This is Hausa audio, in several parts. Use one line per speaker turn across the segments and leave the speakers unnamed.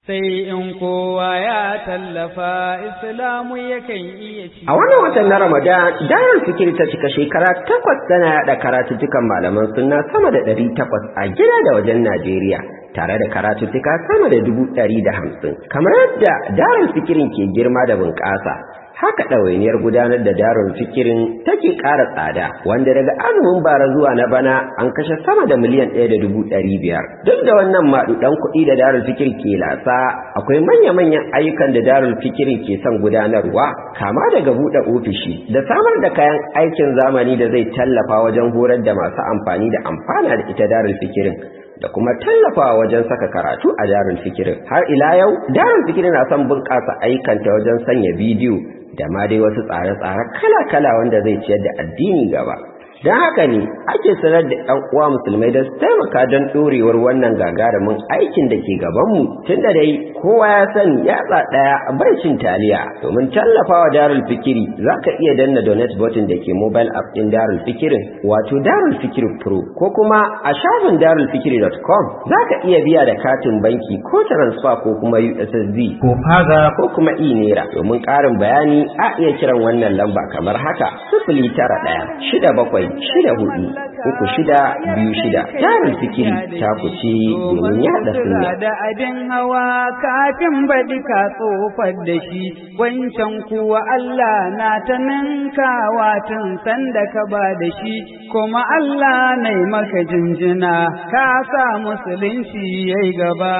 sai in kowa ya tallafa islamu yakan iya ci.
A wannan watan na Ramadan, Darul Fikir ta cika shekara takwas tana yaɗa karatuttukan malaman sunna sama da ɗari takwas a gida da wajen Najeriya. Tare da karatuttuka sama da dubu ɗari da hamsin. Kamar yadda Darul Fikirin ke girma da bunƙasa, haka ɗawainiyar gudanar da darul fikirin take ƙara tsada wanda daga azumin bara zuwa na bana an kashe sama da miliyan ɗaya da dubu ɗari biyar duk da wannan maɗuɗan kuɗi da darul fikir ke lasa akwai manya-manyan ayyukan da darul fikirin ke son gudanarwa kama daga buɗe ofishi da samar da kayan aikin zamani da zai tallafa wajen horar da masu amfani da amfana da ita darul fikirin da kuma tallafawa wajen saka karatu a darul fikirin har ila yau darul fikirin na son bunƙasa ayyukanta wajen sanya bidiyo da ma dai wasu tsare-tsare kala-kala wanda zai ciyar da addini gaba don haka ne ake sanar da ɗan uwa musulmai da su taimaka don ɗorewar wannan gagarumin aikin da ke gabanmu tun da dai kowa ya sani yatsa ɗaya bai cin taliya domin tallafawa darul fikiri za ka iya danna donate button da ke mobile app ɗin darul fikirin wato darul fikiri pro ko kuma a shafin darulfikiri.com za ka iya biya da katin banki ko transfer ko kuma ussd ko faga ko kuma e-naira domin ƙarin bayani a iya kiran wannan lamba kamar haka sifili tara ɗaya shida bakwai shida hudu uku shida biyu shida tarin fikiri ta kuce domin yada sunna
da abin hawa kafin baɗi ka tsofar da shi wancan kuwa Allah na ta ninkawa tun sanda ka ba da shi kuma Allah na maka jinjina ka sa musulunci yayi gaba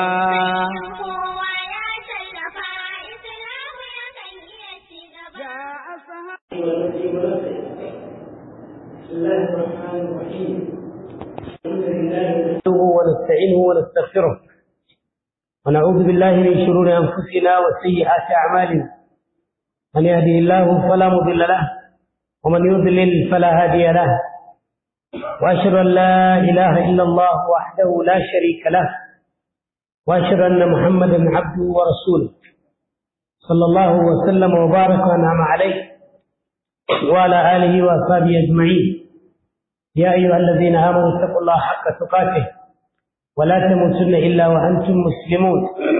بسم الله الرحمن الرحيم الحمد لله ونستعينه ونستغفره ونعوذ بالله من شرور انفسنا وسيئات اعمالنا من يهده الله فلا مضل له ومن يضلل فلا هادي له واشهد ان لا اله الا الله وحده لا شريك له واشهد ان محمدا عبده ورسوله صلى الله وسلم وبارك وانعم عليه وعلى آله وأصحابه أجمعين يا أيها الذين آمنوا اتقوا الله حق تقاته ولا تموتن إلا وأنتم مسلمون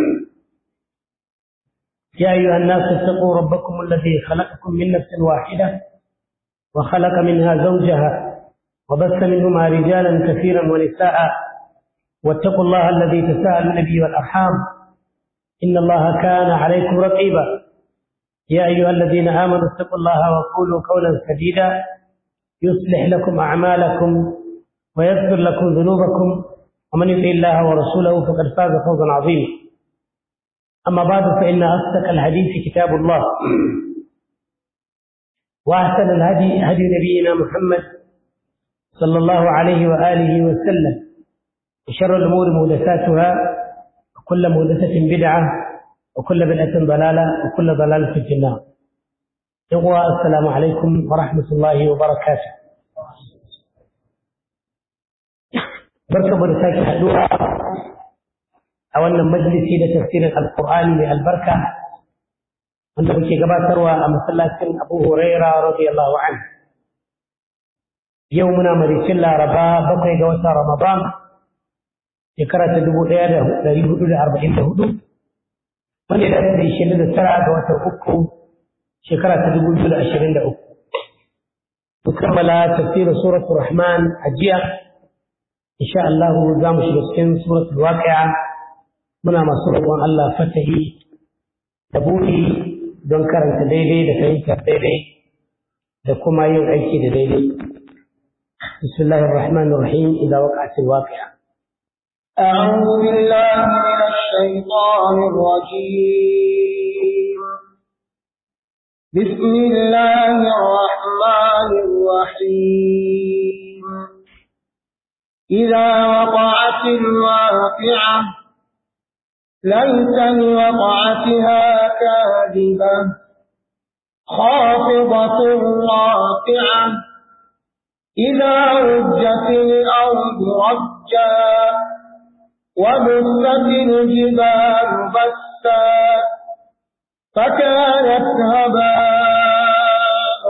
يا أيها الناس اتقوا ربكم الذي خلقكم من نفس واحدة وخلق منها زوجها وبث منهما رجالا كثيرا ونساء واتقوا الله الذي تساءلون به والأرحام إن الله كان عليكم رقيبا يا أيها الذين آمنوا اتقوا الله وقولوا قولا سديدا يصلح لكم أعمالكم ويغفر لكم ذنوبكم ومن يطع الله ورسوله فقد فاز فوزا عظيما أما بعد فإن أصدق الحديث كتاب الله وأحسن الهدي هدي نبينا محمد صلى الله عليه وآله وسلم وشر الأمور محدثاتها وكل محدثة بدعة وكل بدعة ضلالة وكل ضلالة في النار يقوى السلام عليكم ورحمة الله وبركاته بركة برساك حدوها أولا مجلسي لتفسير القرآن من البركة wanda muke gabatarwa a masallacin Abu Huraira radiyallahu anhu yau muna maricin Laraba bakwai ga watan Ramadan shekara ta dubu ɗaya da ɗari hudu da arba'in da hudu wanda ya da ishirin da tara ga watan uku shekara ta dubu biyu da ashirin da uku. Mun kammala tafsirin suratul Rahman a jiya, insha Allah za mu shiga cikin suratul Waqi'a muna masu roƙon Allah fatahi da buɗi don karanta daidai da fahimtar daidai da kuma yin aiki da daidai. Bismillahir Rahmanir Rahim idza waqa'atil waqi'a.
أعوذ بالله من الشيطان الرجيم بسم الله الرحمن الرحيم إذا وقعت الواقعة ليس لوقعتها كاذبة خافضة راقعة إذا رجت الأرض رجا وبست الجبال بسا فكانت هباء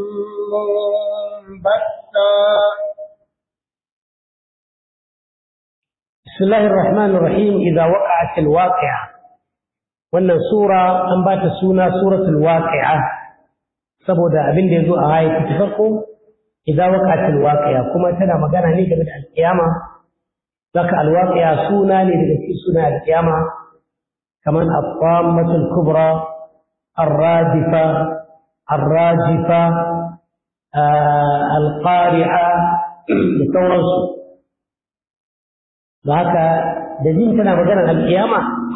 منبثا
بسم الله الرحمن الرحيم إذا وقعت الواقعة wannan sura an ba ta suna suratul waqi'a saboda abin da yazo a ayati ta farko idza waqa'atil waqi'a kuma tana magana ne game da alkiyama zaka alwaqi'a suna ne daga cikin suna alkiyama kaman at-tammatul kubra ar-radifa ar-rajifa al-qari'a da sauransu da haka da jin tana maganar alkiyama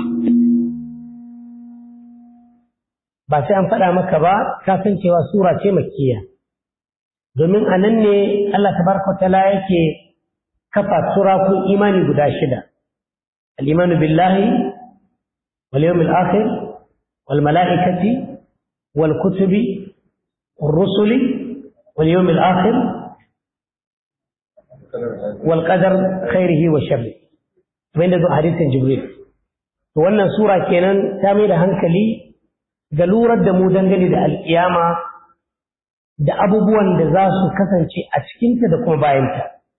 ba sai an faɗa maka ba ka san cewa sura ce makkiya domin a nan ne Allah tabaraka ta'ala yake kafa surakun imani guda shida al-imanu billahi wal yawmil akhir wal mala'ikati wal kutubi wal rusuli wal yawmil akhir wal qadar khairihi wa sharrihi kamar da zo hadisin jibril to wannan sura kenan ta mai da hankali ga lurar da mu dangane da alƙiyama da abubuwan da za su kasance a cikinta da kuma bayanta.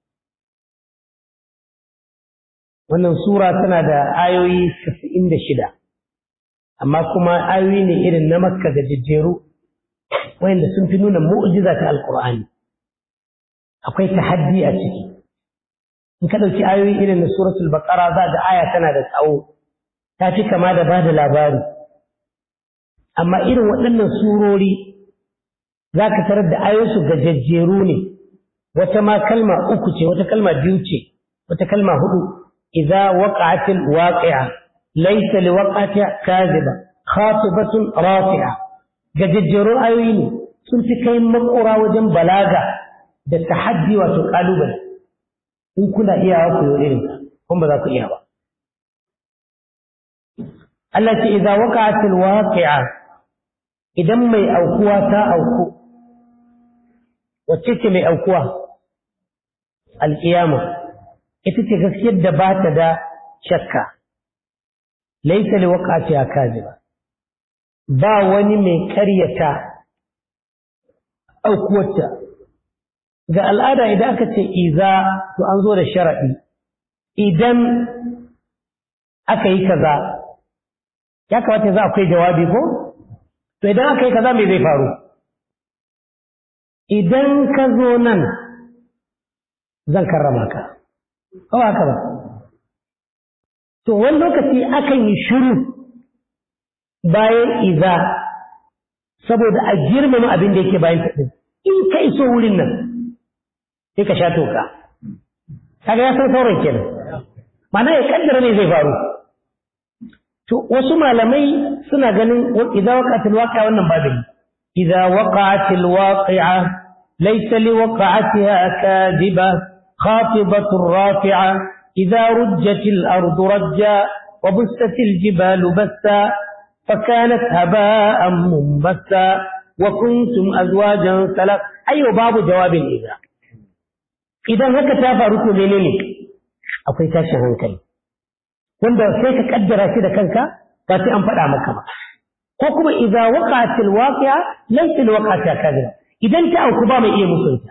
Wannan Sura tana da ayoyi da shida, amma kuma ayoyi ne irin na makka ga jejjeru, wayanda sun fi nuna mu'jiza ta Alƙur'ani. Akwai tahaddi a ciki. In ka ɗauki ayoyi irin na Suratul Baƙara za ga aya tana da tsawo, ta fi kama da ba da labari. amma irin waɗannan surori za ka tarar da ayoyinsu gajajjeru ne wata ma kalma uku ce wata kalma biyu ce wata kalma hudu idza waqa'atil waqi'a laysa liwaqa'atiha kadhiba khatibatun rafi'a gajajjeru ayoyi ne sun fi kai makora wajen balaga da tahaddi wato kalubale in kuna iyawa ku yi irin kun ba za ku iya ba Allah ce idza waqa'atil waqi'a idan mai aukuwa ta auku wacce ce mai aukuwa alƙiyama ita ce gaskiyar da ba ta da shakka laisa li waqati akaziba ba wani mai karyata aukuwarta ga al'ada idan aka ce iza to an zo da sharaɗi idan aka yi kaza ya kamata za akwai jawabi ko to idan aka yi kaza me zai faru idan ka zo nan zan karrama ka ko haka ba to wani lokaci akan yi shiru bayan iza saboda a girmama abin da yake bayan taɗin in ka iso wurin nan sai ka sha toka kaga ya san sauran kenan ma'ana ya kaddara ne zai faru to wasu malamai suna ganin idza waqa'atil waqi'a wannan babin idza waqa'atil waqi'a laysa liwaqa'atiha kadiba khatibatur rafi'a idza rujjatil ardu rajja wa bustatil jibalu bassa فكانت هباء منبثا وكنتم أزواجا ثلاث أيوة باب جواب إذا إذا هكا تافا ركو منيني أقول تاشا هنكلي wanda sai ka kaddara shi da kanka ba sai an faɗa maka ba ko kuma idza waqa'atil waqi'a laysa alwaqa'ata kadhiba idan ta auku ba mai iya musunta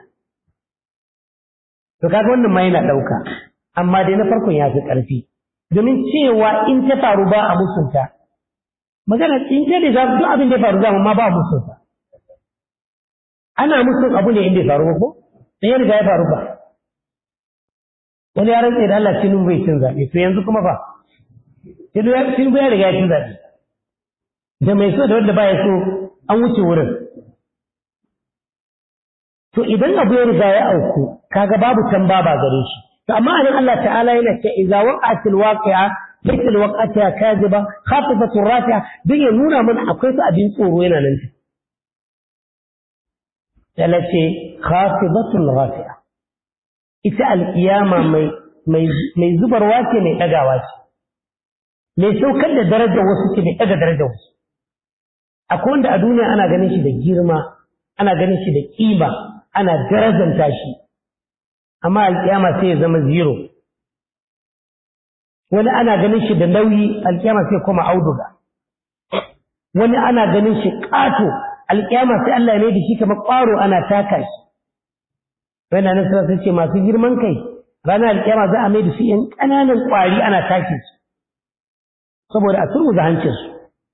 to kaga wannan ma yana dauka amma dai na farkon ya fi ƙarfi domin cewa in ta faru ba a musunta magana in ce da duk abin da ya faru zama ma ba a musunta ana musun abu ne inda ya faru ba ko sai ya riga ya faru ba wani ya rantse da Allah cinin bai cin zaɓe to yanzu kuma fa Tinubu ya riga ya ci zaɓe. Da mai so da wanda ba ya so an wuce wurin. To idan abu ya riga ya auku, kaga babu tamba ba gare shi. To amma anan Allah ta'ala yana ce idza waqa'atil waqi'a laysa alwaqa'ata kadhiba khafifatu rafi'a dan ya nuna mana akwai su abin tsoro yana nan. Yana ce khafifatu rafi'a. Ita alƙiyama mai mai zubarwa ce mai ɗagawa ce. mai saukar da darajar wasu ke mai ɗaga darajar wasu akwai wanda a duniya ana ganin shi da girma ana ganin shi da ƙima ana darajanta shi amma alƙiyama sai ya zama zero wani ana ganin shi da nauyi alƙiyama sai kuma auduga wani ana ganin shi ƙato alƙiyama sai Allah ne da shi kamar ƙwaro ana taka shi wani nan sai ce masu girman kai ranar alƙiyama za a mai da su ‘yan ƙananan ƙwari ana take su saboda a turmuza hancinsu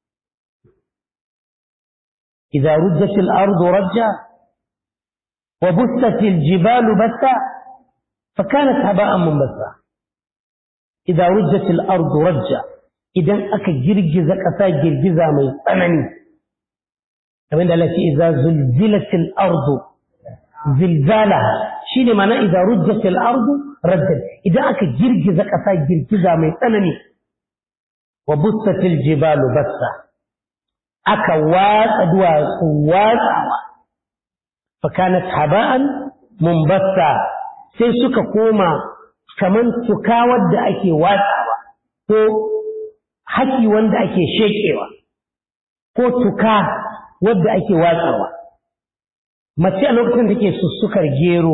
idza rujjatil ardu rajja wa bussatil jibalu bassa fa kanat haba'an munbassa idza rujjatil ardu rajja idan aka girgiza ƙasa girgiza mai tsanani kamar da Allah ce idza zulzilatil ardu zilzalaha shine ma'ana idza rujjatil ardu rajja idan aka girgiza ƙasa girgiza mai tsanani wa bussatil jibalu bassa aka watsa duwatsu watsawa fa kanat haba'an munbassa sai suka koma kaman tuka wadda ake watsawa ko haki wanda ake shekewa ko tuka wadda ake watsawa mace a lokacin da ke sussukar gero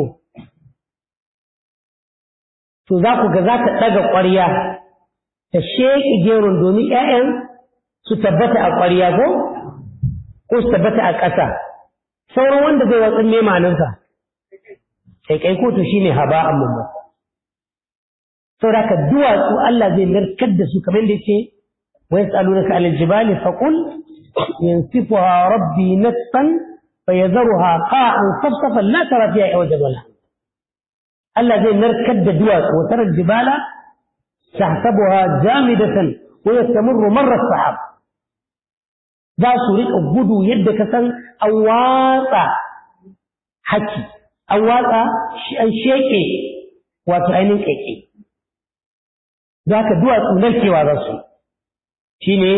to za ku ga za ta ɗaga ƙwarya ta sheƙi geron domin ‘ya'yan su tabbata a ƙwarya ko ko su tabbata a ƙasa sauran wanda zai watsin memaninsa kai ko to shine haba an mun saboda ka duwatsu Allah zai narkar da su kamar da yake wa yas'alunaka 'anil jibali faqul yansifuha rabbi nasfan fayadharuha qa'an safsafan la tara fiha iwajan wala Allah zai narkar da duwatsu wa tara jibala tahsabuha jamidatan wa yastamurru marra as-sahab za su riƙa gudu yadda ka san an watsa haki an watsa an sheƙe wato ainihin ƙaiƙe za ka duwatsu narkewa za su shi ne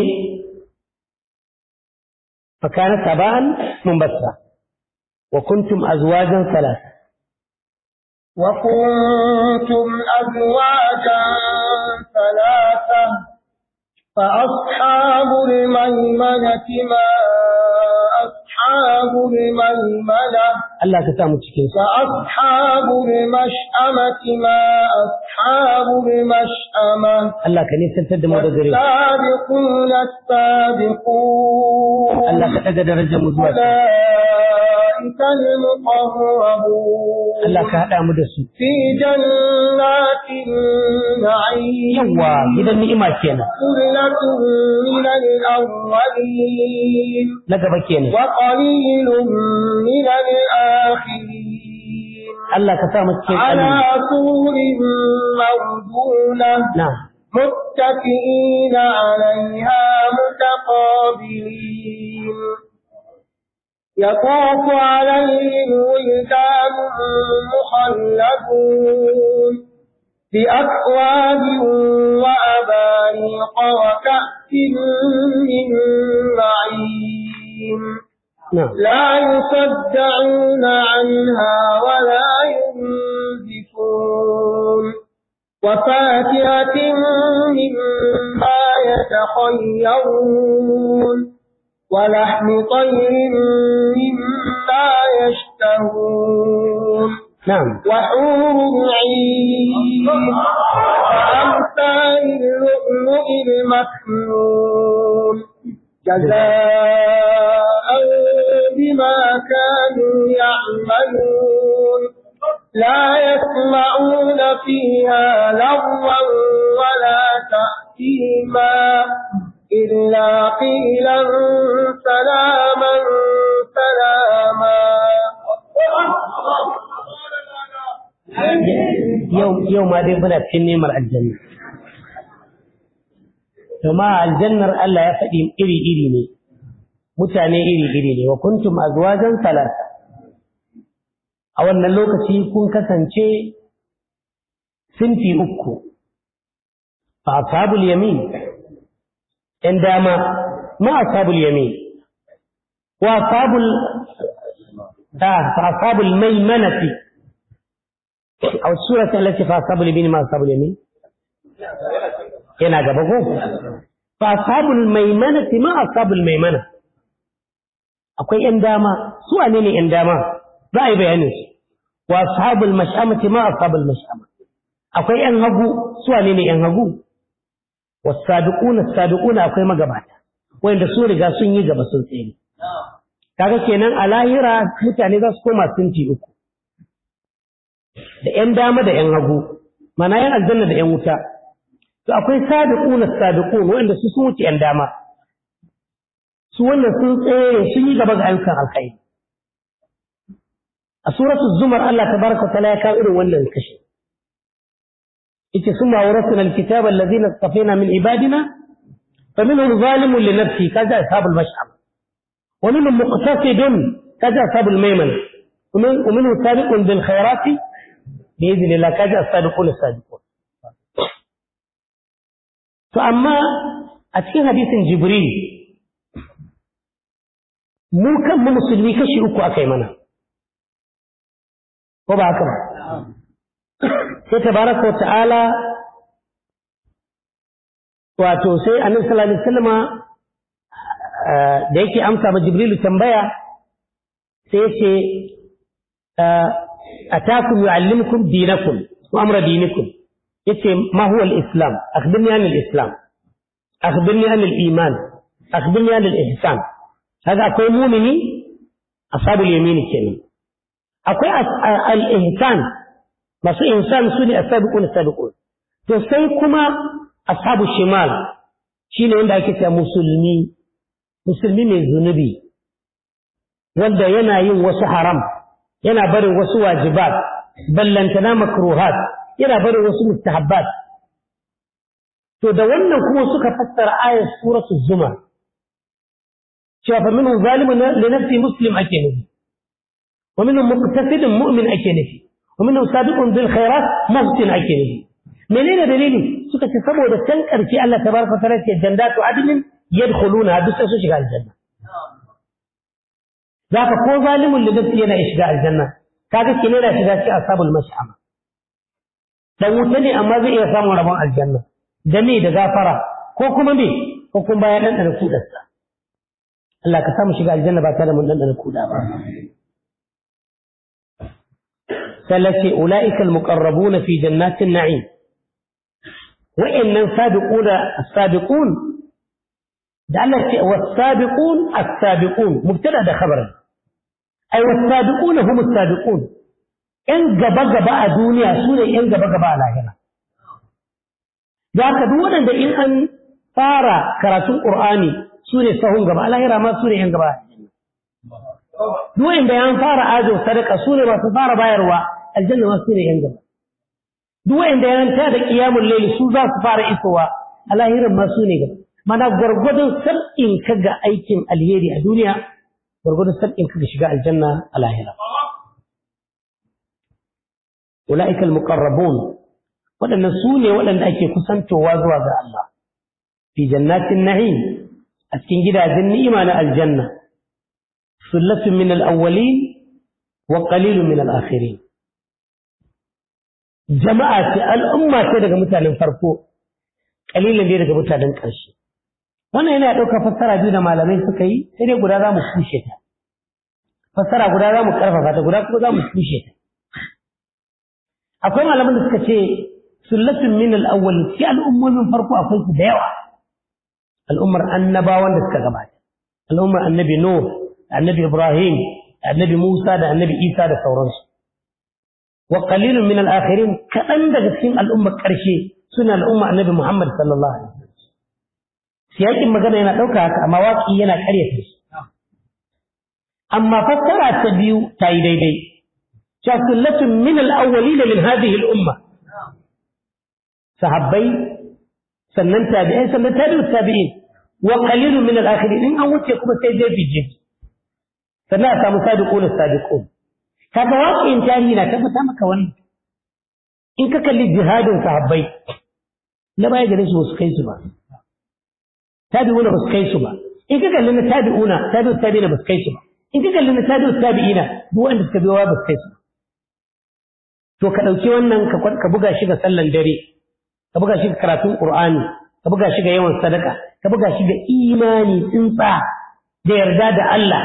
fakana saba'an mumbassa wa kuntum azwajan salasa
وكنتم أزواجا ثلاثة فأصحاب الميمنة ما أصحاب الميمنة
Allah ka samu cikin su
فأصحاب المشأمة ما أصحاب المشأمة
Allah ka nisantar da mu da gare
السابقون السابقون
Allah ka daga darajar mu zuwa sama.
أولئك المقربون
Allah ka haɗa mu da su
في جنات النعيم
yawa gidan ni'ima kenan
ثلة من الأولين
na gaba kenan
وقليل من الآخرين
Allah ka sa mu cikin
على
kalmi
سور موضونة
na'am
متكئين عليها متقابلين يطوف عليهم ولدان مخلدون بأكواب وأباريق وكأس من معين
na'am
لا يصدعون عنها ولا ينزفون وفاكهة مما يتخيرون ولحم طير مما يشتهون
na'am
وحور عين وأمثال اللؤلؤ المكنون جزاء بما كانوا يعملون لا يسمعون فيها لغوا ولا تأثيما إلا قيلا سلاما سلاما
yau yau ma dai muna cikin nemar aljanna kuma aljannar Allah ya faɗi iri iri ne mutane iri iri ne wa kuntum azwajan salasa a wannan lokaci kun kasance sinfi uku fa ashabul yamin yan dama ma ashabul yamin wa ashabul da fa ashabul maimanati أو السورة التي فأصحاب اليمين ما أصحاب اليمين هنا جابه فأصحاب الميمنة ما أصحاب الميمنة أقول إنداما سوى نيني إنداما رأي بيانيس وأصحاب المشأمة ما أصحاب المشأمة أقول إنهبو سوى نيني إنهبو والسابقون السابقون أقول ما قبعتا وإن رسول قاسون يجب سلطين kaga kenan a lahira mutane za su koma sinti uku da ‘yan dama da ‘yan hagu, mana ‘yan aljanna da ‘yan wuta, to akwai sadiquna sadiqun wanda su sun wuce ‘yan dama, su wannan sun tsere sun yi gaba ga ayyukan alkhairi a suratul zumar Allah tabaraka wa ta'ala ya kawo irin wannan kashi yace summa awrasna alkitaba alladhina istafina min ibadina faminhum zalimun li nafsi kaza ashabul mash'am wa minhum muqtasidun kaza ashabul maymana ومنهم سابق بالخيرات بإذن الله كذا السابقون السابقون فأما أتكين حديث جبريل mu kan mu musulmi kashi uku aka yi mana ko ba haka ba sai tabaraka wa ta'ala wato sai annabi sallallahu alaihi wasallama da yake amsa ma jibrilu tambaya sai yace atakum yu'allimukum dinakum wa amra dinikum yace ma huwa al-islam akhbirni an al-islam akhbirni an al-iman akhbirni an al-ihsan kaga akwai mumini ashabul yamini kenan akwai al-ihsan masu insan su ne asabiqun asabiqun to sai kuma ashabu shimal shine wanda ake cewa musulmi musulmi mai zunubi wanda yana yin wasu haram yana barin wasu wajibat ballantana makruhat yana barin wasu mustahabbat to da wannan kuma suka fassara ayat suratul zumar cewa fa minhum zalimun li nafsi muslim ake nufi wa minhum muqtasidun mu'min ake nufi wa minhum sabiqun bil khairat muhsin ake nufi menene dalili suka ce saboda can karshe Allah tabaraka ta'ala ce jannatu adnin yadkhuluna duk sai su shiga aljanna zaka ko zalimun li nafsi yana shiga aljanna kaga kine yana shiga cikin ashabul mash'ama dan wuta ne amma zai iya samun rabon aljanna da me da gafara ko kuma me ko kuma bayan dan da kudarsa Allah ka samu shiga aljanna ba tare da mun dan kuda ba ثلاثة أولئك المقربون في جنات النعيم وإن سابقون السابقون دعنا والسابقون السابقون مبتدأ ده خبر أي والسابقون هم السابقون إن جبا جبا الدنيا سورة إن جبا جبا على هنا ذاك دون ده إن أن فارا كراتون قرآني سورة سهم جبا على هنا ما سورة إن جبا دون ده أن فارا آجو صدق سورة ما فارا بايروا aljanna ma su ne yan gaba duk wanda ya ranta da qiyamul layl su za su fara isowa a lahirin ma su ne gaba mana gwargwadon sab'in ka ga aikin alheri a duniya gwargwadon sab'in ka ga shiga aljanna a lahira ulaika almuqarrabun waɗannan su ne waɗanda ake kusantowa zuwa ga Allah fi jannatin na'im a cikin gidajen ni'ima na aljanna sullatun min al-awwalin wa qalilun min al-akhirin jama'a ce al'umma ce daga mutanen farko kalilin ne daga mutanen ƙarshe wannan yana ɗaukar fassara biyu da malamai suka yi sai dai guda za mu kushe ta fassara guda za mu ƙarfafa ta guda kuma za mu kushe ta akwai malaman da suka ce sullatun min al-awwal shi al'ummomin farko akwai su da yawa al'ummar annabawan da suka gabata al'ummar annabi nuh annabi ibrahim annabi musa da annabi isa da sauransu وقليل من الآخرين كأن دغسين الأمة كرشي سنة الأمة النبي محمد صلى الله عليه وسلم سياق مغنى ينا دوكا هكا أما واقعي ينا كريه أما فسر التبيو تاي دي دي سلة من الأولين من هذه الأمة صحابي سنن تابعين سنن تابع التابعين وقليل من الآخرين إن أوت يكون سيدي في جيب سنة أسامو صادقون الصادقون kaga waƙin tarihi na tabbata maka wannan in ka kalli jihadin sahabbai na baya gare su su kai su ba tabi'una ba su kai su ba in ka kalli na tabi'una tabi'u tabi'ina ba su kai su ba in ka kalli na tabi'u tabi'ina duk wanda suka biyo ba su kai su ba to ka ɗauki wannan ka buga shi ga sallan dare ka buga shi ga karatun qur'ani ka buga shi ga yawan sadaka ka buga shi ga imani tsintsa da yarda da Allah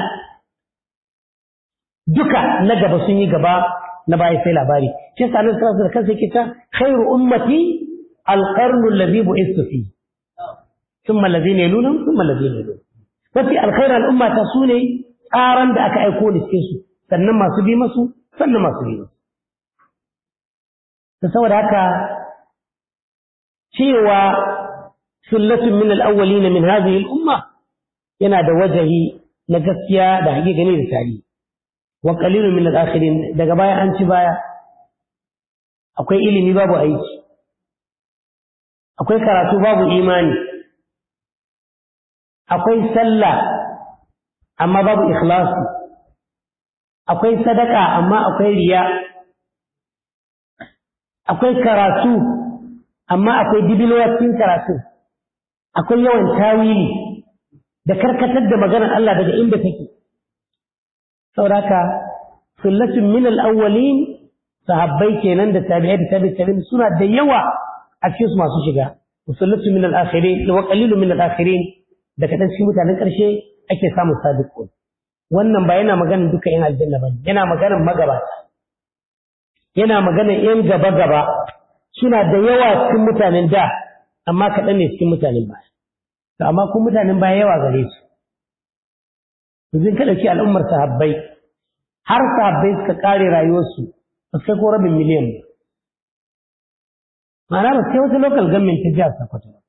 duka na gaba sun yi gaba na baya sai labari shi yasa nan sallallahu alaihi kansa yake ta khairu ummati alqarnu alladhi bu'istu fi thumma alladhina yalunhum thumma alladhina yalunhum mafi alkhair al'umma ta sune tsaran da aka aiko ni cikin su sannan masu bi masu sannan masu bi masu ta saboda haka cewa sullatun min al-awwalin min hadhihi al-umma yana da wajahi na gaskiya da hakikani da tarihi wa qalilun min al-akhirin daga baya an ci baya akwai ilimi babu aiki akwai karatu babu imani akwai sallah amma babu ikhlasi akwai sadaka amma akwai riya akwai karatu amma akwai dibilowa cikin karatu akwai yawan tawili da karkatar da maganar Allah daga inda take sauraka sullatun min al-awwalin sahabbai kenan da tabi'ai da tabi'i tabi'in suna da yawa a cikin su masu shiga sullatun min al-akhirin wa qalilun min al-akhirin da kadan cikin mutanen karshe ake samun sadiqun wannan ba yana maganar duka yan aljanna bane yana maganar magabata yana maganar yan gaba gaba suna da yawa cikin mutanen da amma kaɗan ne cikin mutanen baya to amma kun mutanen baya yawa gare su yanzu ka ɗauki al'ummar sahabbai har sahabbai suka ƙare rayuwarsu ba sai ko rabin miliyan ba ma'ana ba sai wata local government ta jihar Sokoto ba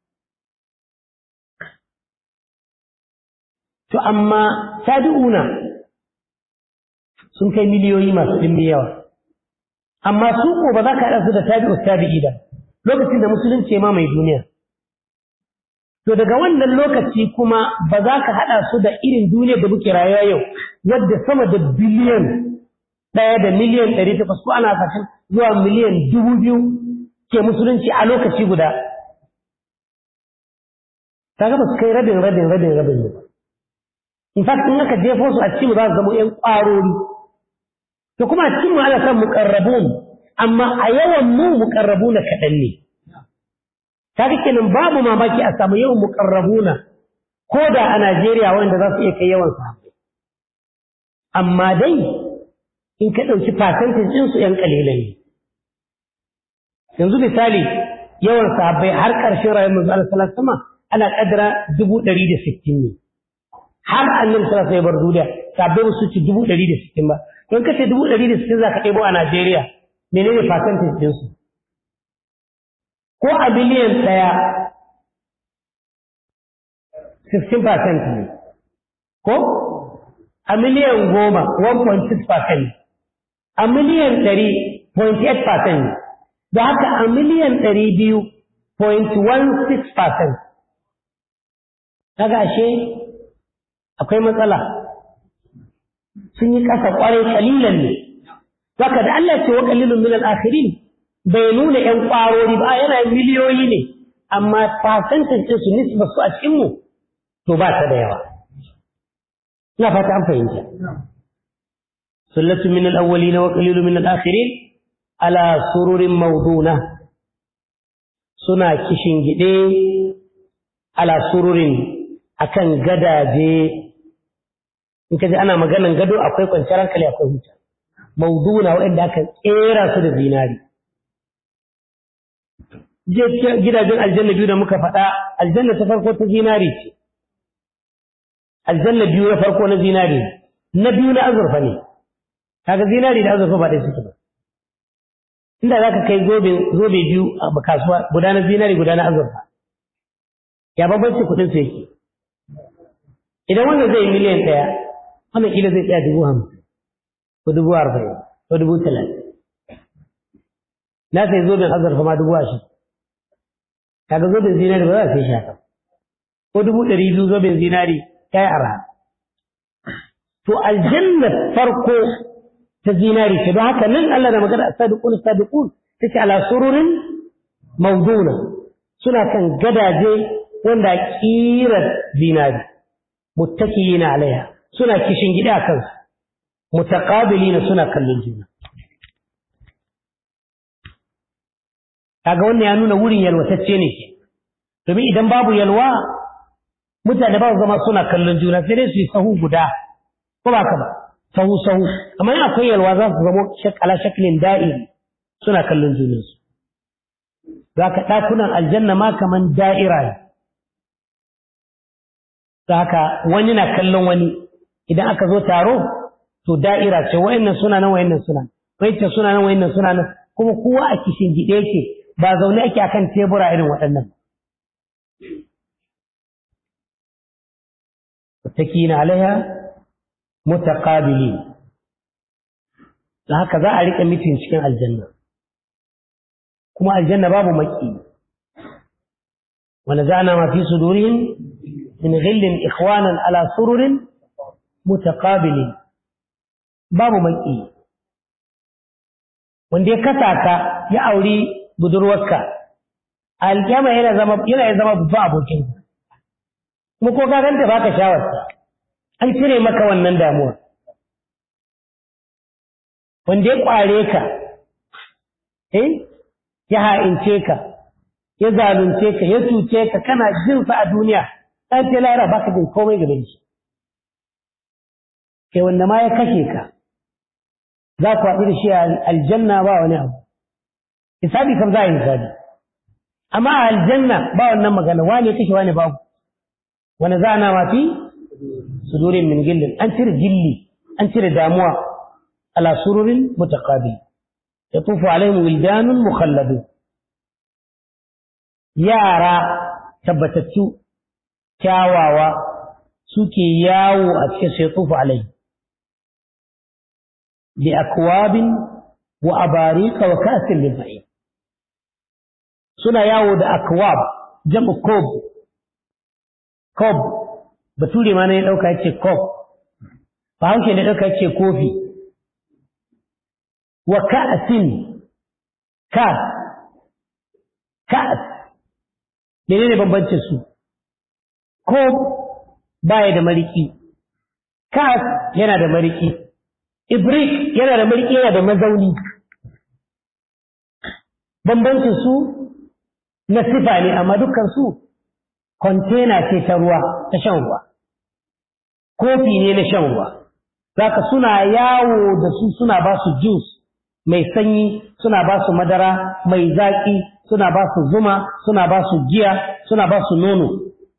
to amma tabi'una sun kai miliyoyi masu ɗimbi yawa amma su ko ba za ka haɗa su da tabi'u tabi'i da lokacin da musulunci ma mai duniya to daga wannan lokaci kuma ba za ka haɗa su da irin duniyar da muke rayuwa yau wadda sama da biliyan ɗaya da miliyan ɗari takwas ko ana kashin zuwa miliyan dubu biyu ke musulunci a lokaci guda kaga ba su kai rabin rabin rabin rabin ba in fact in aka jefo su a cikin za su zama ƴan ƙwarori to kuma a cikin mu ana son muqarrabun amma a yawan mu muqarrabuna kaɗan ne kaga kenan babu mamaki a samu yawan muqarrabuna ko da a Najeriya wanda za su iya kai yawan sahabbai amma dai in ka ɗauki percentage ɗin su ƴan ƙalilan ne yanzu misali yawan sahabbai har ƙarshen rayuwar manzo Allah sallallahu alaihi wasallam ana kaddara dubu ɗari da sittin ne har annabi sallallahu alaihi bar duniya sahabbai ba su ci dubu ɗari da sittin ba don kace dubu ɗari da sittin za ka ɗebo a Najeriya menene percentage ɗin su ko a biliyan ɗaya 16% ne ko a miliyan goma 1.6% a miliyan ɗari 0.8% ne da haka a miliyan ɗari biyu 0.16% kaga ashe akwai matsala sun yi ƙasa ƙwarai ƙalilan ne Zaka da Allah ce wa qalilun min al-akhirin bai nuna ƴan ƙwarori ba yana miliyoyi ne amma percentage din su nisba su a cikin mu to ba ta da yawa ina fata an fahimta sullatu min al-awwalin wa qalilun min al-akhirin ala sururin mawduna suna kishin gide ala sururin akan gadaje in kaji ana maganan gado akwai kwanciyar hankali akwai huta mauduna waɗanda aka tsera su da zinari. Gidajen aljanna biyu da muka faɗa, aljanna ta farko ta zinari ce, aljanna biyu na farko na zinari, na biyu na azurfa ne, kaga zinari da azurfa ba ɗaya suke ba. Inda za ka kai zobe biyu a kasuwa guda na zinari guda na azurfa, ya bambanci kuɗin su yake. Idan wannan zai yi miliyan ɗaya, wannan kila zai tsaya dubu hamsin. ko dubu arba'in ko dubu talatin na sai zoben azurfa ma dubu ashirin kaga zoben zinari ba za a sai shi haka ko dubu ɗari biyu zoben zinari ya yi arha to aljanna farko ta zinari ce don haka nan Allah da magana sadiqun sadiqun take ala sururin mawduna suna kan gadaje wanda kirar zinari muttakiyina alaiha suna kishin gida kansu mutaqabilina suna kallon juna kaga wannan ya nuna wurin yalwatacce ne ke domin idan babu yalwa mutane ba su zama suna kallon juna sai dai su yi sahu guda ko ba ka ba sahu sahu amma in akwai yalwa za su zama ala shaklin da'iri suna kallon junansu za ka ɗakunan aljanna ma kaman da'ira ne haka wani na kallon wani idan aka zo taro to da'ira ce wayannan suna nan wayannan suna wayannan suna nan wayannan suna nan kuma kowa a kishin gide yake ba zaune ake akan tebura irin waɗannan mutakina alaiha mutaqabilin da haka za a riƙe mitin cikin aljanna kuma aljanna babu maki wanda zana ma fi sudurihim min ghillin ikhwanan ala sururin mutaqabilin babu maki wanda ya kasa ka ya auri budurwarka alƙiyama yana zama yana zama babban abokin kuma ko ka ganta baka shawarta an cire maka wannan damuwa wanda ya kware ka eh ya ha'ince ka ya zalunce ka ya cuce ka kana jin sa a duniya ɗan ce lara baka jin komai game shi kai wanda ma ya kashe ka za ku haɗu da shi a aljanna ba wani abu hisabi kam za a yi hisabi amma a aljanna ba wannan magana wane kashe wane babu wani za na mafi sudurin min gillin an cire gilli an cire damuwa ala sururin mutaqabil yatufu alaihim wildanun mukhalladun yara tabbatattu kyawawa suke yawo a cikin sai yatufu alaihim bi akwabin wa abarika wa kasin min ma'in suna yawo da akwab jam'u kob kob bature ma ne dauka yace kob ba hauke ne dauka yace kofi wa ka'sin ka ka'as menene bambancin su kob baya da mariki ka'as yana da mariki ibrik yana da mariki yana da mazauni bambancin su na sifa ne amma dukkan su kwantena ce ta ruwa ta shan ruwa kofi ne na shan ruwa zaka suna yawo da su suna ba su juice mai sanyi suna ba su madara mai zaƙi suna ba su zuma suna ba su giya suna ba su nono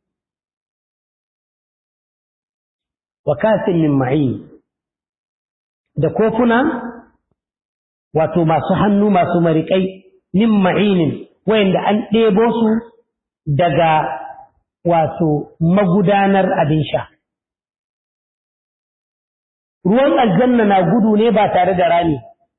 wa kasin min ma'in da kofuna wato masu hannu masu mariƙai min ma'inin wayanda an ɗebo su daga wato magudanar abin sha. Ruwan aljanna na gudu ne ba tare da rami.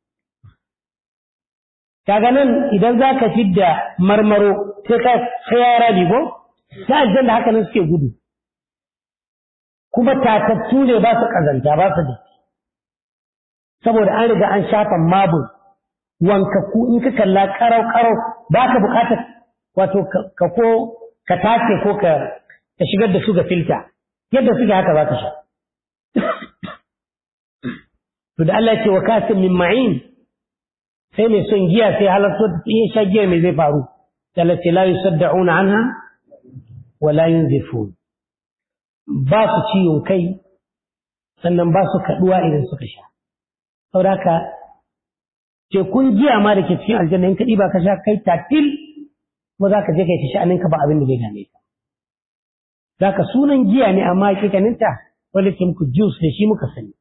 Kaga nan idan za ka fidda marmaro sai ka tsaya rami ko? Ta aljanna haka nan suke gudu. Kuma tatattu ne ba su ƙazanta ba su datti. Saboda an riga an shafa mabul wankakku in ka kalla karau-karau ba ka bukatar wato ka ko ka tace ko ka ka shigar da su ga filta yadda suke haka za ka sha to da Allah ya ce wa kasin min ma'in sai mai son giya sai halarta ta iya sha giya mai zai faru Allah ce la yusaddauna anha wa la yunzifun ba su ciwon kai sannan ba su kaduwa idan suka sha saboda haka tekun giya ma da ke cikin aljanna in ka ɗiba ka sha kai tatil kuma za ka je kai ta sha'aninka ba abin da zai dame ka za ka sunan giya ne amma hakikaninta wanda ke muku juice da shi muka sani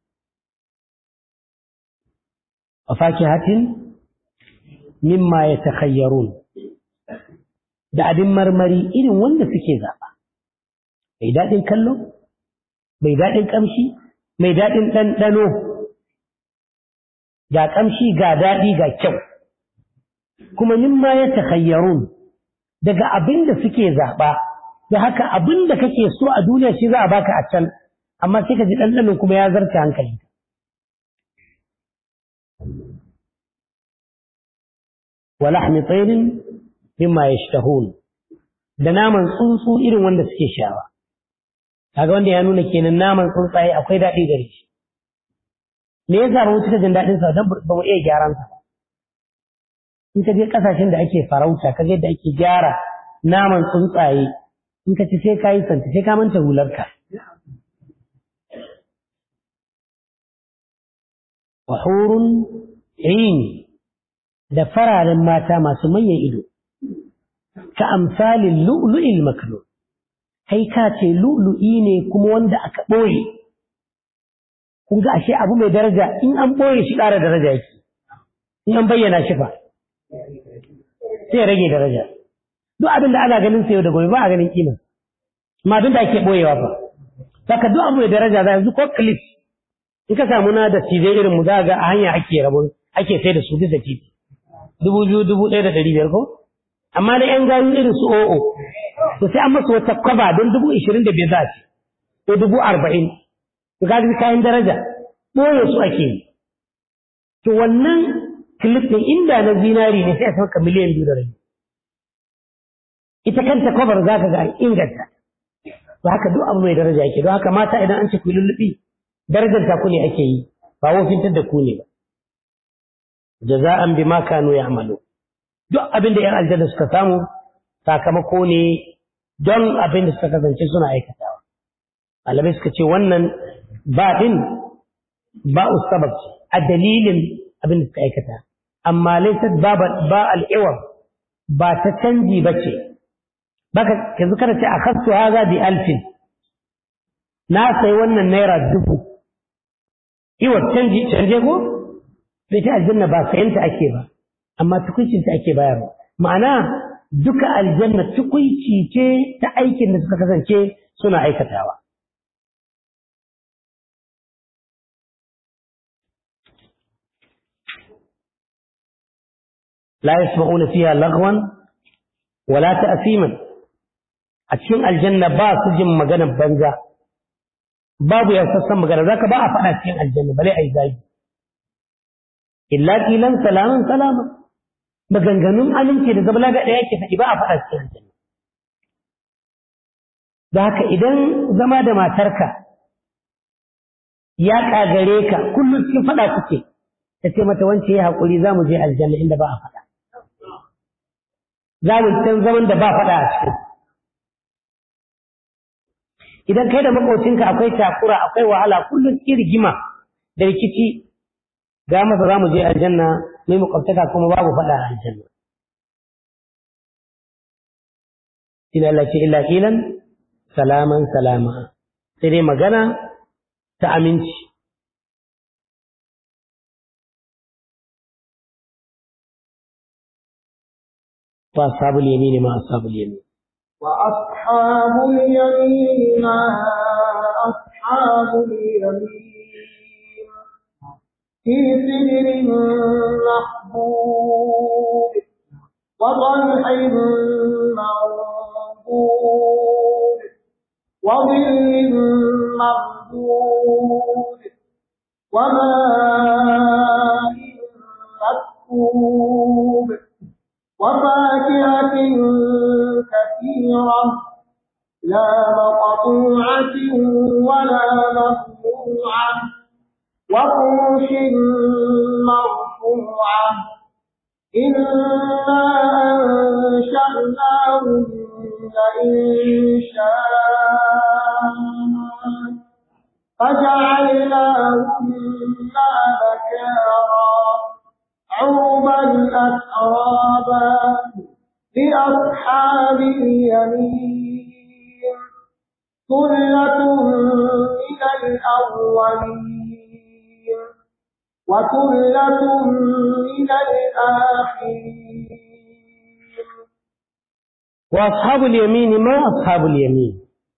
a fakihatin mimma ya takhayyarun da abin marmari irin wanda suke zaɓa mai daɗin kallo mai daɗin ƙamshi mai daɗin ɗanɗano ga ƙamshi ga daɗi ga kyau kuma mimma ya takhayyarun daga abin da suke zaɓa da haka abin da kake so a duniya shi za a baka a can amma sai ka ji ɗanɗanon kuma ya zarta hankali wa lahmi tsairin mimma yashtahun da naman tsuntsu irin wanda suke shawa kaga wanda ya nuna kenan naman tsuntsaye akwai daɗi gare shi me yasa ba mu cika jin daɗin sa dan ba mu iya gyaran sa in ka je kasashen da ake farauta ka ga yadda ake gyara naman tsuntsaye in ka ci sai ka yi santa sai ka manta hularka wa hurun ayn da fararen mata masu manyan ido ka amsalin lu'lu'il maknun kai ka ce lu'lu'i ne kuma wanda aka ɓoye kun ga ashe abu mai daraja in an ɓoye shi ƙara daraja yake in an bayyana shi fa sai rage daraja duk abin da ana ganin sa yau da gobe ba a ganin kima amma abin da ake ɓoyewa fa saka duk abu da daraja za yanzu ko clip in ka samu na da tije irin mu za ga a hanya ake rabon ake sai da su bisa titi dubu biyu dubu ɗaya da ɗari biyar ko amma da yan gayu irin su o'o to sai an masu wata kwaba don dubu ishirin da biyar za a ce ko dubu arba'in to ga kayan daraja ɓoye su ake yi to wannan clip ɗin inda na zinari ne sai a sauka miliyan biyu da rabi ita kanta kwabar za ka ga inganta to haka duk abu mai daraja yake don haka mata idan an ce ku lullubi darajar ta ku ne ake yi ba wofintar da ku ne ba jaza'an bima kanu ya'malu duk abin da 'yan aljanna suka samu sakamako ne don abin da suka kasance suna aikatawa malamai suka ce wannan ba din ba sabab a dalilin abin da suka aikata amma laysat ba ba al'iwar ba ta canji ba ce baka yanzu kada ce akhadtu hadha bi alfin na sai wannan naira dubu iwa canji canje ko bai ta aljanna ba sayanta ake ba amma tukuncin ta ake bayarwa ma'ana duka aljanna tukunci ce ta aikin da suka kasance suna aikatawa la yasma'una fiha lagwan wala ta'siman a cikin aljanna ba su jin maganar banza babu yassassan magana zaka ba a faɗa cikin aljanna bale ai zagi illa qilan salaman salama maganganun aminci da zabla ga ɗaya ke faɗi ba a faɗa cikin aljanna da haka idan zama da matarka ya ƙagare ka kullum cikin faɗa kuke ta ce mata wance ya haƙuri za mu je aljanna inda ba a faɗa za mu can zaman da ba faɗa a cikin idan kai da makocinka akwai takura akwai wahala kullum cikin rigima da rikici ga masa za mu je aljanna mai makwabtaka kuma babu faɗa a aljanna ina Allah ce illa kilan salaman salama sai dai magana ta aminci wa ashabul yamin ma ashabul yamin
وأصحاب اليمين ما أصحاب اليمين في سدر محبوب وطلح منضود وظل مردود وماء مسكوب وفاكهة كثيرة لا مقطوعة ولا مصنوعة وفرش مرفوعة إنا أنشأناهن إنشاء فجعلناهن أبكارا عربا أترابا لأصحاب اليمين ثلة من الأولين وثلة من الآخرين
وأصحاب اليمين ما أصحاب اليمين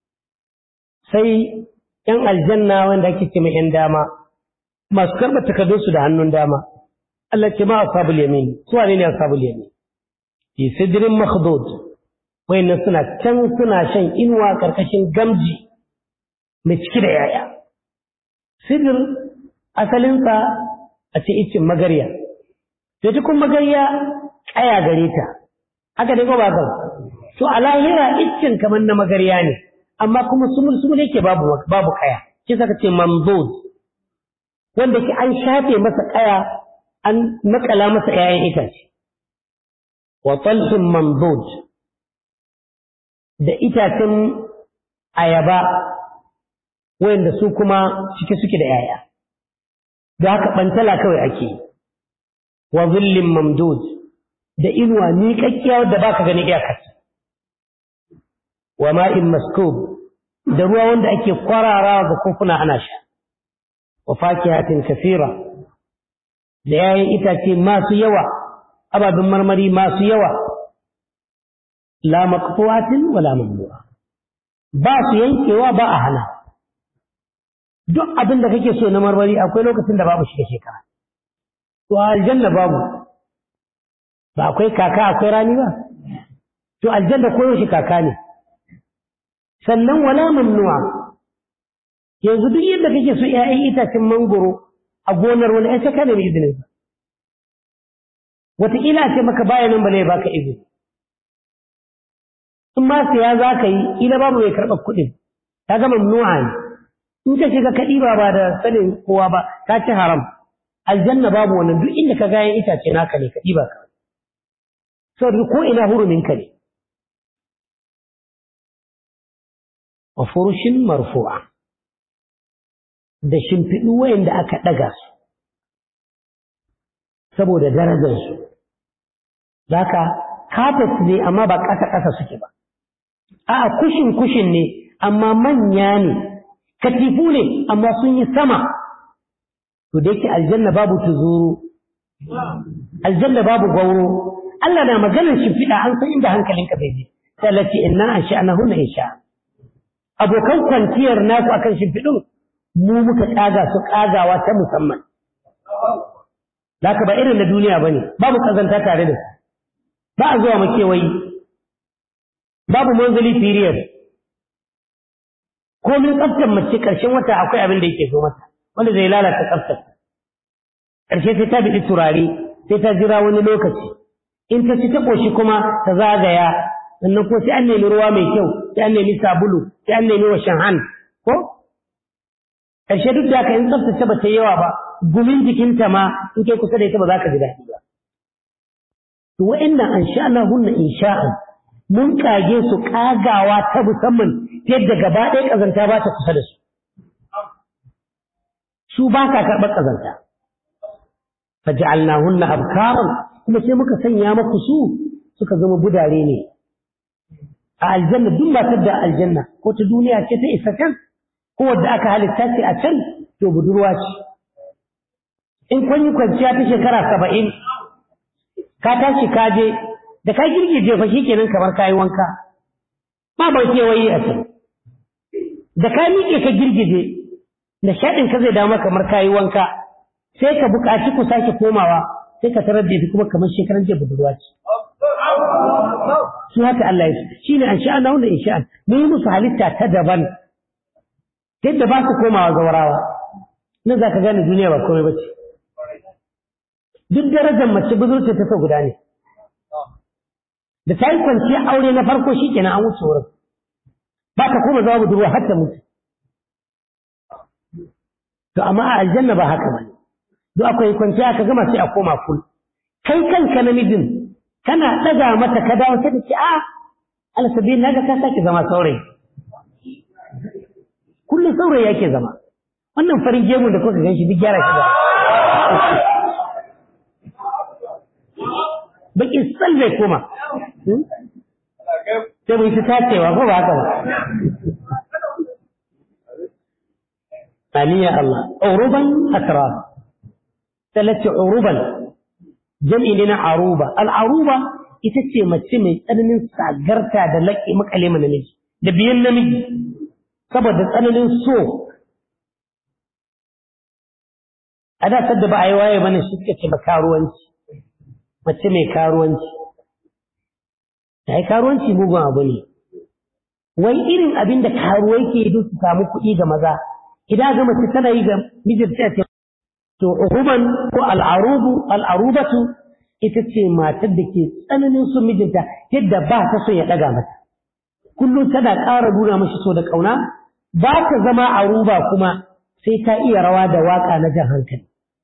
sai ‘yan aljanna wanda ake ce mai ‘yan dama masu karɓar takardunsu da hannun dama Allah ce ma ashabul yamin su wane ne ashabul yamin fi sidrin makhdud wayannan suna can suna shan inuwa karkashin gamji mai ciki da yaya sidr asalinsa a ce icin magarya to tukun magarya kaya gare ta haka dai ko ba ka to a lahira icin kamar na magarya ne amma kuma sumul sumul yake babu babu kaya shi saka ce mamdud wanda ke an shafe masa kaya an makala masa ‘ya'yan itace, wa talhin mamdud da itacen ayaba wanda su kuma cike suke da ‘ya'ya, da haka ɓantala kawai ake yi, wa zillin mamdud da inuwa miƙaƙƙiya wadda ba ka gani iyakarsa, wa ma'in maskub da ruwa wanda ake kwararawa ga kofuna ana sha, wa fakihatin kasira. da yayin itace masu yawa ababen marmari masu yawa la maqtu'atin wala mamnu'a ba su yankewa ba a hana duk abin da kake so na marmari akwai lokacin da babu shi da shekara to a aljanna babu ba akwai kaka akwai rani ba to aljanna koyo shi kaka ne sannan wala mamnu'a yanzu duk yadda kake so ƴaƴan itacen mangoro a gonar wani ai saka ne mai izinin sa wataƙila ce maka baya nan ba ne baka izini in ma siya za ka yi ila babu mai karɓar kuɗin ta gama mamnu'a ne in ka shiga ka ɗiba ba da sanin kowa ba ka ci haram aljanna babu wannan duk inda ka gayan itace naka ne ka ɗiba ka saboda ko ina hurumin ka ne wa furushin marfu'a da shimfiɗu wayanda aka ɗaga su saboda darajarsu zaka kafet ne amma ba ƙasa-ƙasa suke ba a'a kushin kushin ne amma manya ne katifu ne amma sun yi sama to da yake aljanna babu tuzuru aljanna babu gauro Allah na maganar shimfiɗa an san inda hankalinka bai je sai Allah ce inna an sha'ana hunna insha abokan kwanciyar naku akan shimfiɗin mu muka ƙaga su ƙagawa ta musamman Laka ba irin na duniya ba ne, babu ƙazanta tare da su, ba a zuwa makewayi, babu manzali period, komin tsaftar mace ƙarshen wata akwai abin da yake zo mata, wanda zai lalata tsaftar. Ƙarshe sai ta biɗi turare, sai ta jira wani lokaci, in ta ci ta ƙoshi kuma ta zagaya, sannan ko sai an nemi ruwa mai kyau, sai an nemi sabulu, sai an nemi washin han, ko? Ƙarshe duk da haka in tsaftace ba ta yawa ba, gumin jikinta ma in kai kusa da ita ba za ka ji daɗi ba. To wa'annan an sha'ana hunna in sha'an mun kage su kagawa ta musamman ta yadda gaba ɗaya ƙazanta ba ta kusa da su. Su ba ka karɓar ƙazanta. Faja'alna hunna abkaran kuma sai muka sanya maku su suka zama budare ne. A aljanna duk matar da aljanna ko ta duniya ce ta isa can ko wadda aka halitta ce a can to budurwa ce. in kun yi kwanciya ta shekara saba'in ka tashi ka je da ka girgije fa shikenan kamar kayi wanka ba ba kewaye a can da ka miƙe ka girgije da shaɗin ka zai dama kamar kayi wanka sai ka buƙaci ku sake komawa sai ka tarar da ita kuma kamar shekaran jiya budurwa ce shi haka Allah ya shi ne an sha'ana wanda in sha'an mun yi musu halitta ta daban yadda ba su komawa zawarawa nan za ka gane duniya ba komai ba ce duk darajar mace budurce ta so guda ne da ta yi kwanciya aure na farko shi kenan an wuce wurin ba ka koma zama budurwa har ta mutu to amma a aljanna ba haka bane duk akwai kwanciya ka gama sai a koma kul kai kanka namijin kana ɗaga mata ka dawo sai da ce a alsabi na ga ka sake zama saurayi kullum saurayi yake zama wannan farin gemu da kuka gan shi duk gyara shi da bakin sal zai koma sai mu yi ta tacewa ko ba haka ba ثانية الله عروبا أتراب ثلاثة عروبا جمع لنا عروبة العروبة itace mace mai tsananin sagarta da laƙi makale mana namiji da biyan namiji saboda tsananin so a da sadda ba a yi waye mana shi suka ce ba karuwanci mace mai karuwanci ta yi karuwanci mugun abu ne wai irin abin da karuwai ke yi su samu kuɗi ga maza idan ga mace tana yi ga mijin ta ce to uruban ko al'arubu al'arubatu ita ce matar da ke tsananin son mijinta yadda ba ta son ya ɗaga mata kullum tana ƙara nuna mashi so da ƙauna ba ta zama aruba kuma sai ta iya rawa da waƙa na jan hankali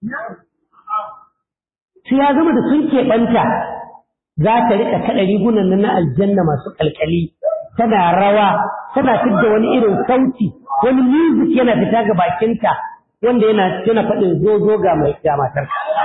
sai ya zama da sun keɓanta za ta riƙa kaɗa rigunan na aljanna masu ƙalƙali tana rawa tana fidda wani irin sauti wani music yana fita ga bakinta wanda yana yana faɗin zo zo ga mai ga matar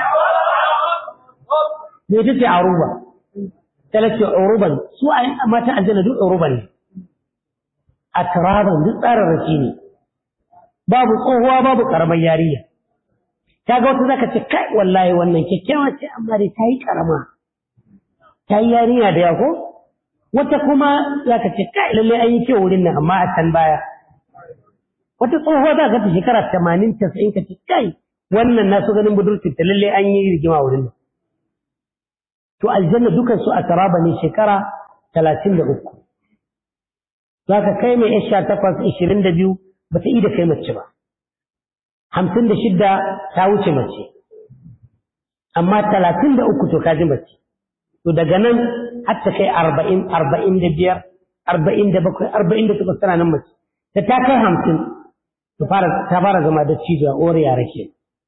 me ita ce aruba tana ce uruban su a mata aljanna duk uruban ne a turaban duk tsararraki ne babu tsohuwa babu karamar yariya ta ga wata zaka ce kai wallahi wannan kyakkyawa ce amma dai ta yi karama ta yi yarinya da yako wata kuma zaka ce kai lalle an yi kyau wurin nan amma a can baya wata tsohuwa za ka ta shekara tamanin casa'in ka ce kai wannan na so ganin budurci ta lalle an yi rigima wurin nan to aljanna dukan su a taraba ne shekara talatin da uku za ka kai mai yan sha takwas ishirin da biyu ba ta da kai mace ba hamsin da shidda ta wuce mace amma talatin da uku to ka ji mace to daga nan har ta kai arba'in arba'in da biyar arba'in da bakwai arba'in da takwas tana nan mace da ta kai hamsin ta fara zama da cijo a ore yara ke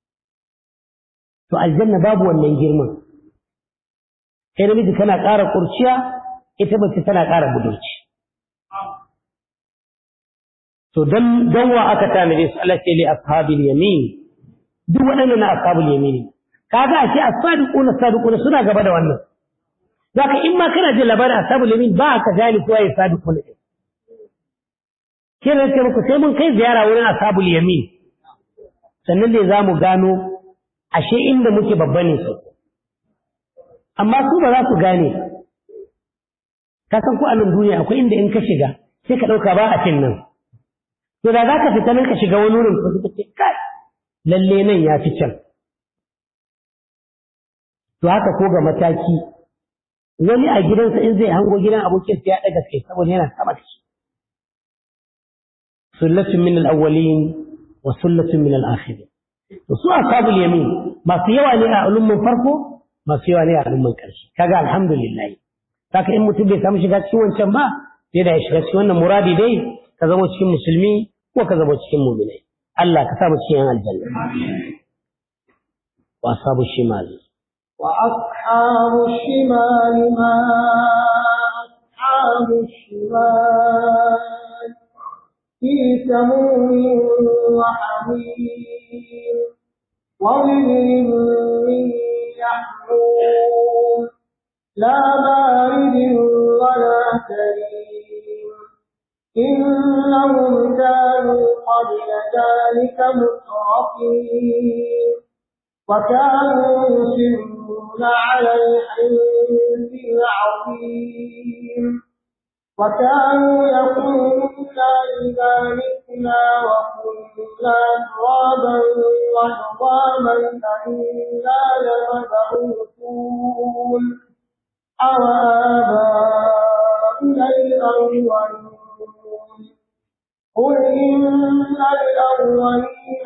to aljanna babu wannan girman kai namiji kana ƙara kurciya ita mace tana ƙara budurci to dan dan wa aka tanade su Allah sai li ashabil yamin duk waɗannan na ashabul yamin kaga ashe as-sadiquna sadiquna suna gaba da wannan zaka in ma kana jin labarin ashabul yamin ba ka gane ko ai sadiquna kira ce muku sai mun kai ziyara wurin ashabul yamin sannan ne za mu gano ashe inda muke babba ne su amma su ba za su gane ka san ko a nan duniya akwai inda in ka shiga sai ka ɗauka ba a cin nan to da za ka fita nan ka shiga wani wurin ko suka ce kai lalle nan ya fi can to haka ko ga mataki wani a gidansa in zai hango gidan abokin ya ɗaga kai saboda yana sama da shi sullatun min al-awwalin wa sullatun min al-akhirin to su ashabul yamin masu yawa ne a ulumman farko masu yawa ne a ulumman ƙarshe kaga alhamdulillah saka in mutum bai samu shiga cikin wancan ba sai da ya shiga cikin wannan muradi dai ka zama cikin musulmi ko ka zama cikin mu'minai Allah ka sa mu cikin aljanna wa ashabu shimal
wa ashabu shimal ma ashabu shimal في سموم وحميم وظل من يحموم لا بارد ولا كريم إنهم كانوا قبل ذلك مترفين وكانوا يصرون على الحنث العظيم وكانوا يقولون إذا متنا وكنا ترابا وعظاما أئنا لمبعوثون أو آباؤنا الأولون قل إن الأولين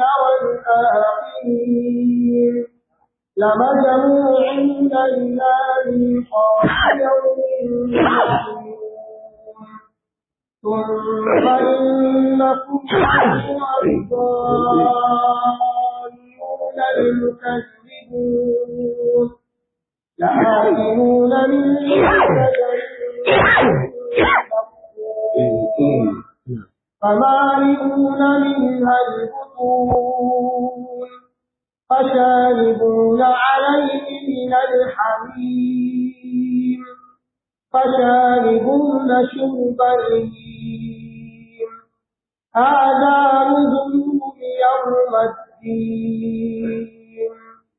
والآخرين لمجموعين إلى ميقات يوم معلوم ثم إنكم أيها الضالون المكذبون لآكلون من شجر فمالئون منها البطون فشاربون عليه من الحميم فشاربون شرب الهيم هذا نزلهم يوم الدين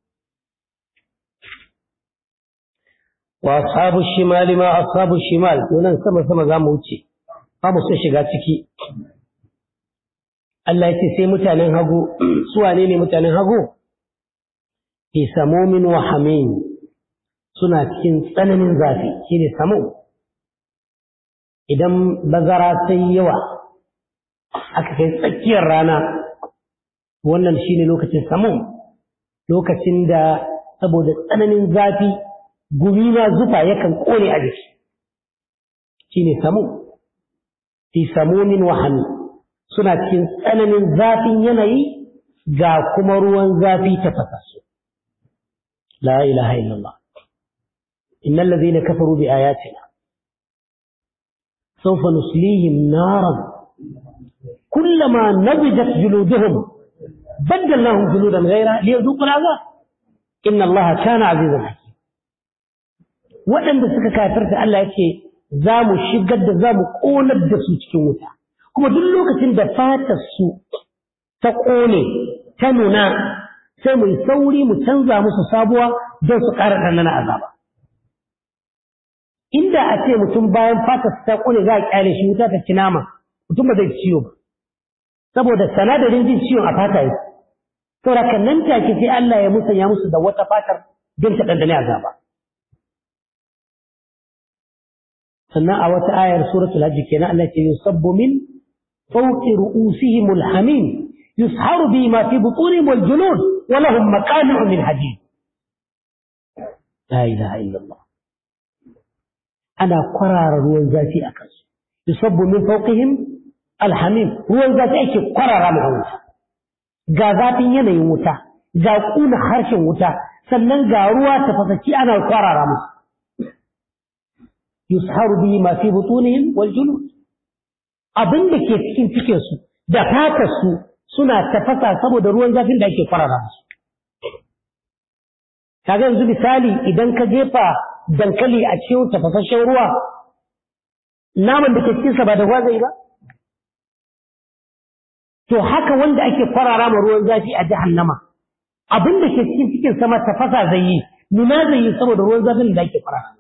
وأصحاب الشمال ما أصحاب الشمال ونن سما سما za mu wuce ba mu so shiga ciki Allah ya ce sai mutanen hagu su wane ne mutanen hagu fi samomin wa hamim suna cikin tsananin zafi shine samu idan bazara sai yawa aka kai tsakiyar rana wannan shine lokacin samu lokacin da saboda tsananin zafi gumi na zufa yakan kone a jiki shine samu fi samunin wahami suna cikin tsananin zafin yanayi ga kuma ruwan zafi tafasassu la ilaha illallah إن الذين كفروا بآياتنا سوف نسليهم نارا كلما نضجت جلودهم بدلناهم جلودا غيرها ليذوقوا العذاب إن الله كان عزيزا حكيما waɗanda suka kafirta Allah yake za mu shigar da za mu ƙonar da su cikin wuta kuma duk lokacin da fatar su ta ƙone ta nuna sai mu yi sauri mu canza musu sabuwa don su ƙara ɗanɗana azaba inda a ce mutum bayan fatar ta ƙone za a ƙyale shi wuta ta ci nama mutum ba zai ciwo ba saboda sanadarin jin ciwon a fata yake saboda kan nan take sai Allah ya musanya musu da wata fatar don ta dandane azaba sannan a wata ayar suratul hajj kenan Allah ce yusabbu min fawqi ru'usihim alhamim yusharu bi ma fi butunihim waljulud wa lahum maqami'u min hadid la ilaha illallah ana kwarara ruwan zafi a kansu yusabbu min fawqihim alhamim ruwan zafi ake kwarara mu wuta ga zafin yanayin wuta ga kuna harshen wuta sannan ga ruwa tafasaci ana kwarara musu yusharu bihi ma fi butunihim wal julud abin da ke cikin cikin su da fatar su suna tafasa saboda ruwan zafin da ake kwarara musu kaga yanzu misali idan ka jefa dankali a cikin tafasasshen ruwa naman da ke cikin sa ba da ruwa zai ba to haka wanda ake kwarara ma ruwan zafi a jahannama abin da ke cikin cikin sama tafasa zai yi nuna zai yi saboda ruwan zafin da ake kwarara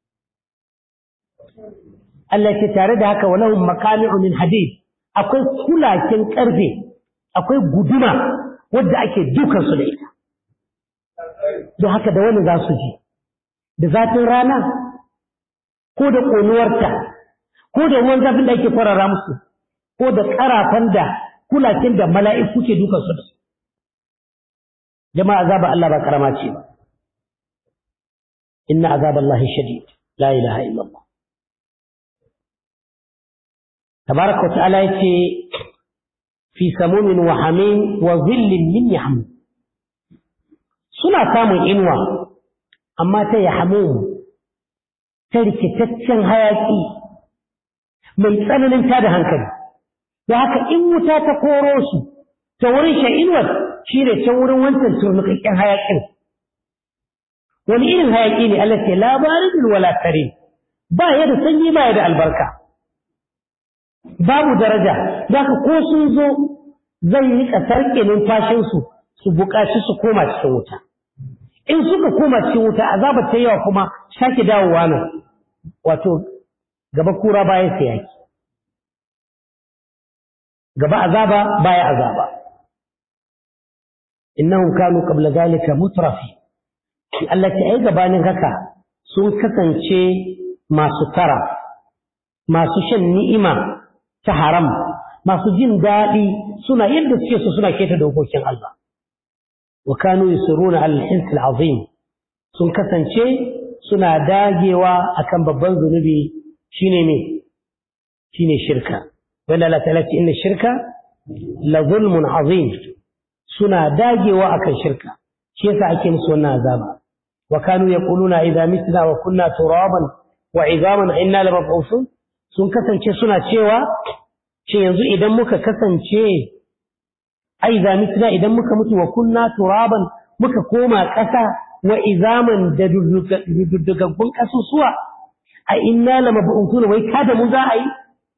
Allah ce tare da haka walahum makami'u min hadid akwai kulakin karfe akwai guduma wadda ake dukan su da ita don haka da wani za su ji da zafin rana ko da ƙonuwarta ko da ruwan zafin da ake kwarara musu ko da ƙarafan da kulakin da mala'iku ke dukan su da su jama'a azaba Allah ba karama ce ba inna azaballahi shadid la ilaha illallah تبارك وتعالى يتي في سموم وحميم وظل من يحموم suna samun inuwa amma ta ya hamu ta rikitaccen hayaƙi mai tsananin tada hankali da haka in wuta ta koro su ta wurin shan inuwar shi ne can wurin wancan turnukakken hayaƙin wani irin hayaƙi ne Allah ce labarin wala tare ba ya da sanyi ba ya da albarka babu daraja za ka ko sun zo zai yi ƙasar ke numfashinsu su buƙaci su koma cikin wuta in suka koma cikin wuta azabar ta yawa kuma sake dawowa nan wato gaba kura baya sayaki gaba azaba baya azaba innahum kanu qabla zalika mutrafi Allah ta ai gabanin haka sun kasance masu tara masu shan ni'ima ta haram masu jin daɗi suna yadda suke so suna keta dokokin Allah wa kanu yusiruna al-hins al-azim sun kasance suna dagewa akan babban zunubi shine ne shine shirka wanda Allah ta'ala ce inna shirka la zulmun azim suna dagewa akan shirka shi yasa ake musu wannan azaba wa kanu yaquluna idza mitna wa kunna turaban wa izaman inna lamab'uthun sun kasance suna cewa ce yanzu idan muka kasance ai za mitna idan muka mutu wa kunna turaban muka koma ƙasa wa izaman da dudugaggun ƙasusuwa a inna la mab'utuna wai kada mu za a yi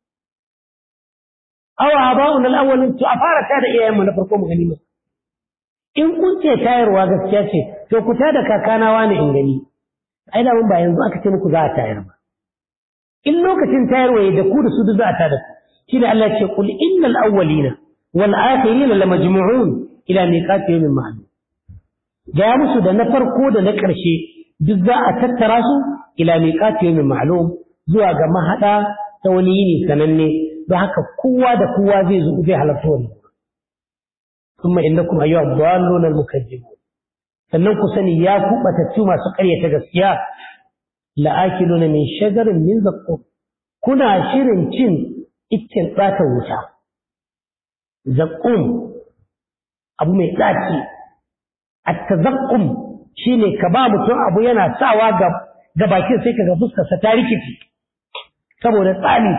aw aba'una al-awwalin to a fara tada iyayen mu na farko mu gani in kun ce tayarwa gaskiya ce to ku tada kakana wani in gani ai da mun ba yanzu aka ce muku za a tayar ba in lokacin tayarwa da ku da su duk za a tada ku shine Allah ya ce qul innal awwalina wal akhirina lamajmu'un ila miqati yawmin ma'lum ga musu da na farko da na ƙarshe duk za a tattara su ila miqati yawmin ma'lum zuwa ga mahada ta wani yini sananne don haka kowa da kowa zai zo zai halarta wani kuma innakum ayyuha dhalluna al-mukazzibun sannan ku sani ya ku batattu masu ƙaryata gaskiya la'akiluna min shagarin min zaqqum kuna shirin cin iccen tsata wuta zaqqum abu mai tsaci at-tazaqqum shine ka ba mutum abu yana sawa ga ga bakin sai kaga fuskar sa ta rikici saboda tsani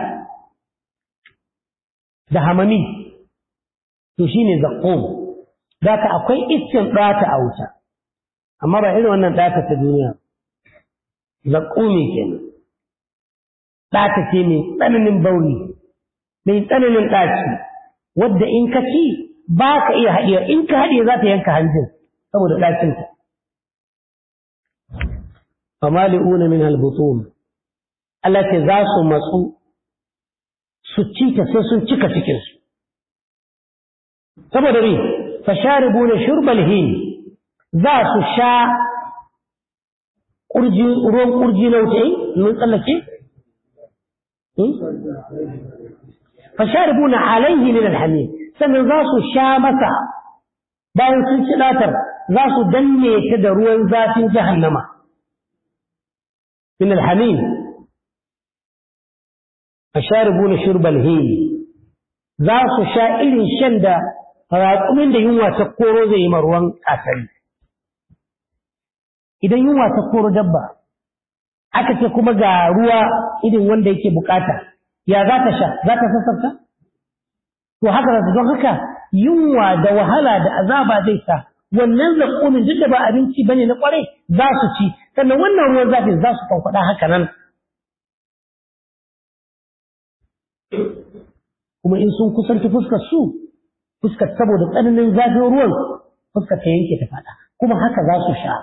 da hamami to shine zaqqum zaka akwai iccen tsata a wuta amma ba irin wannan tsata ta duniya zaqqumi kenan tsata ce mai tsananin bauri mai tsananin ɗaci wadda in ka ci ba ka iya haɗiya in ka haɗiye za ta yanka hanjin saboda ɗacinta famali'una min albutun Allah ce za su matsu su ci ta sai sun cika cikinsu saboda ne fasharibuna shurbal hin za su sha kurji ruwan kurji na wuta mun tsallake fasharibuna alaihi min alhamim sannan za su sha masa bayan sun ci datar za su danne ta da ruwan zafin jahannama min alhamim fasharibuna shurbal hin za su sha irin shan da raƙumin da yunwa ta koro zai yi ruwan kasari idan yunwa ta koro dabba aka ce kuma ga ruwa irin wanda yake bukata ya za ta sha za ta sassarta to haka za don haka yunwa da wahala da azaba zai sa wannan zaƙumin duk da ba abinci bane na kwarai za su ci sannan wannan ruwan zafin za su kwankwada haka nan kuma in sun kusanci fuskar su fuskar saboda tsananin zafin ruwan fuskar ta yanke ta fada kuma haka za su sha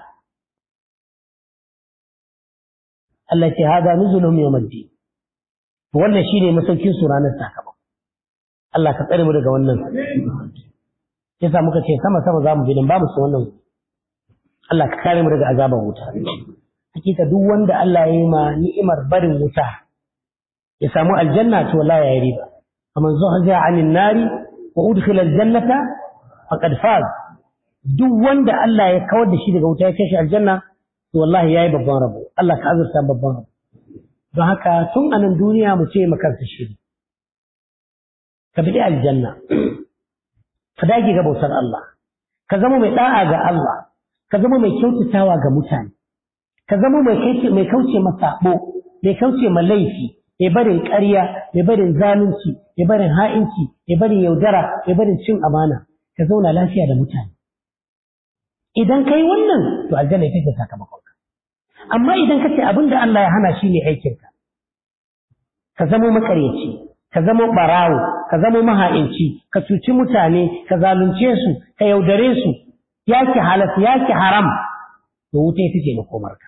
Allah ce hada nuzulum yawmiddin wannan shine masaukin su ranar sakamako Allah ka tsare mu daga wannan yasa muka ce sama sama za mu bi dan ba mu su wannan Allah ka kare mu daga azaban wuta hakika duk wanda Allah ya yi ma ni'imar barin wuta ya samu aljanna to wallahi ya yi riba faman zuhziya 'anil nari wa udkhila aljannata faqad faz duk wanda Allah ya kawar da shi daga wuta ya kai shi aljanna to wallahi yayi babban rabo Allah ka azurta babban rabo don haka tun a nan duniya mu ce makansa shiri ka bi aljanna ka dage ga bautar Allah ka zama mai da'a ga Allah ka zama mai kyautatawa ga mutane ka zama mai mai kauce ma sabo mai kauce ma laifi mai barin ƙarya mai barin zalunci mai barin ha'inci mai barin yaudara mai barin cin amana ka zauna lafiya da mutane idan kai wannan to aljanna ita ce sakamakonka amma idan ka ce abin da Allah ya hana shi ne aikinka ka zama makaryaci ka zama barawo ka zama maha'inci ka cuci mutane ka zalunce su ka yaudare su yaki halas yaki haram to wuta ita ce makomarka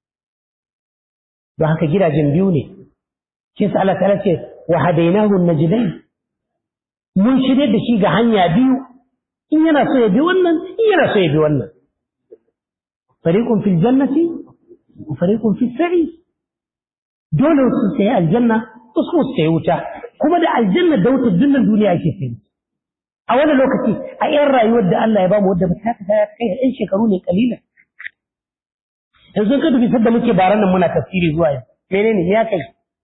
don haka gidajen biyu ne shi sa Allah ta'ala ce wa hadainahu najdain mun shirye da shi ga hanya biyu in yana so ya bi wannan in yana so ya bi wannan fariqun fil jannati wa fariqun fis sa'ir dole su sai aljanna wasu su sai wuta kuma da aljanna da wuta dunnan duniya ake sai a wani lokaci a yan rayuwar da Allah ya bamu wadda ba ta ta kai ɗan shekaru ne kalilan yanzu ka dubi sadda muke baran nan muna tafsiri zuwa yau menene ya kai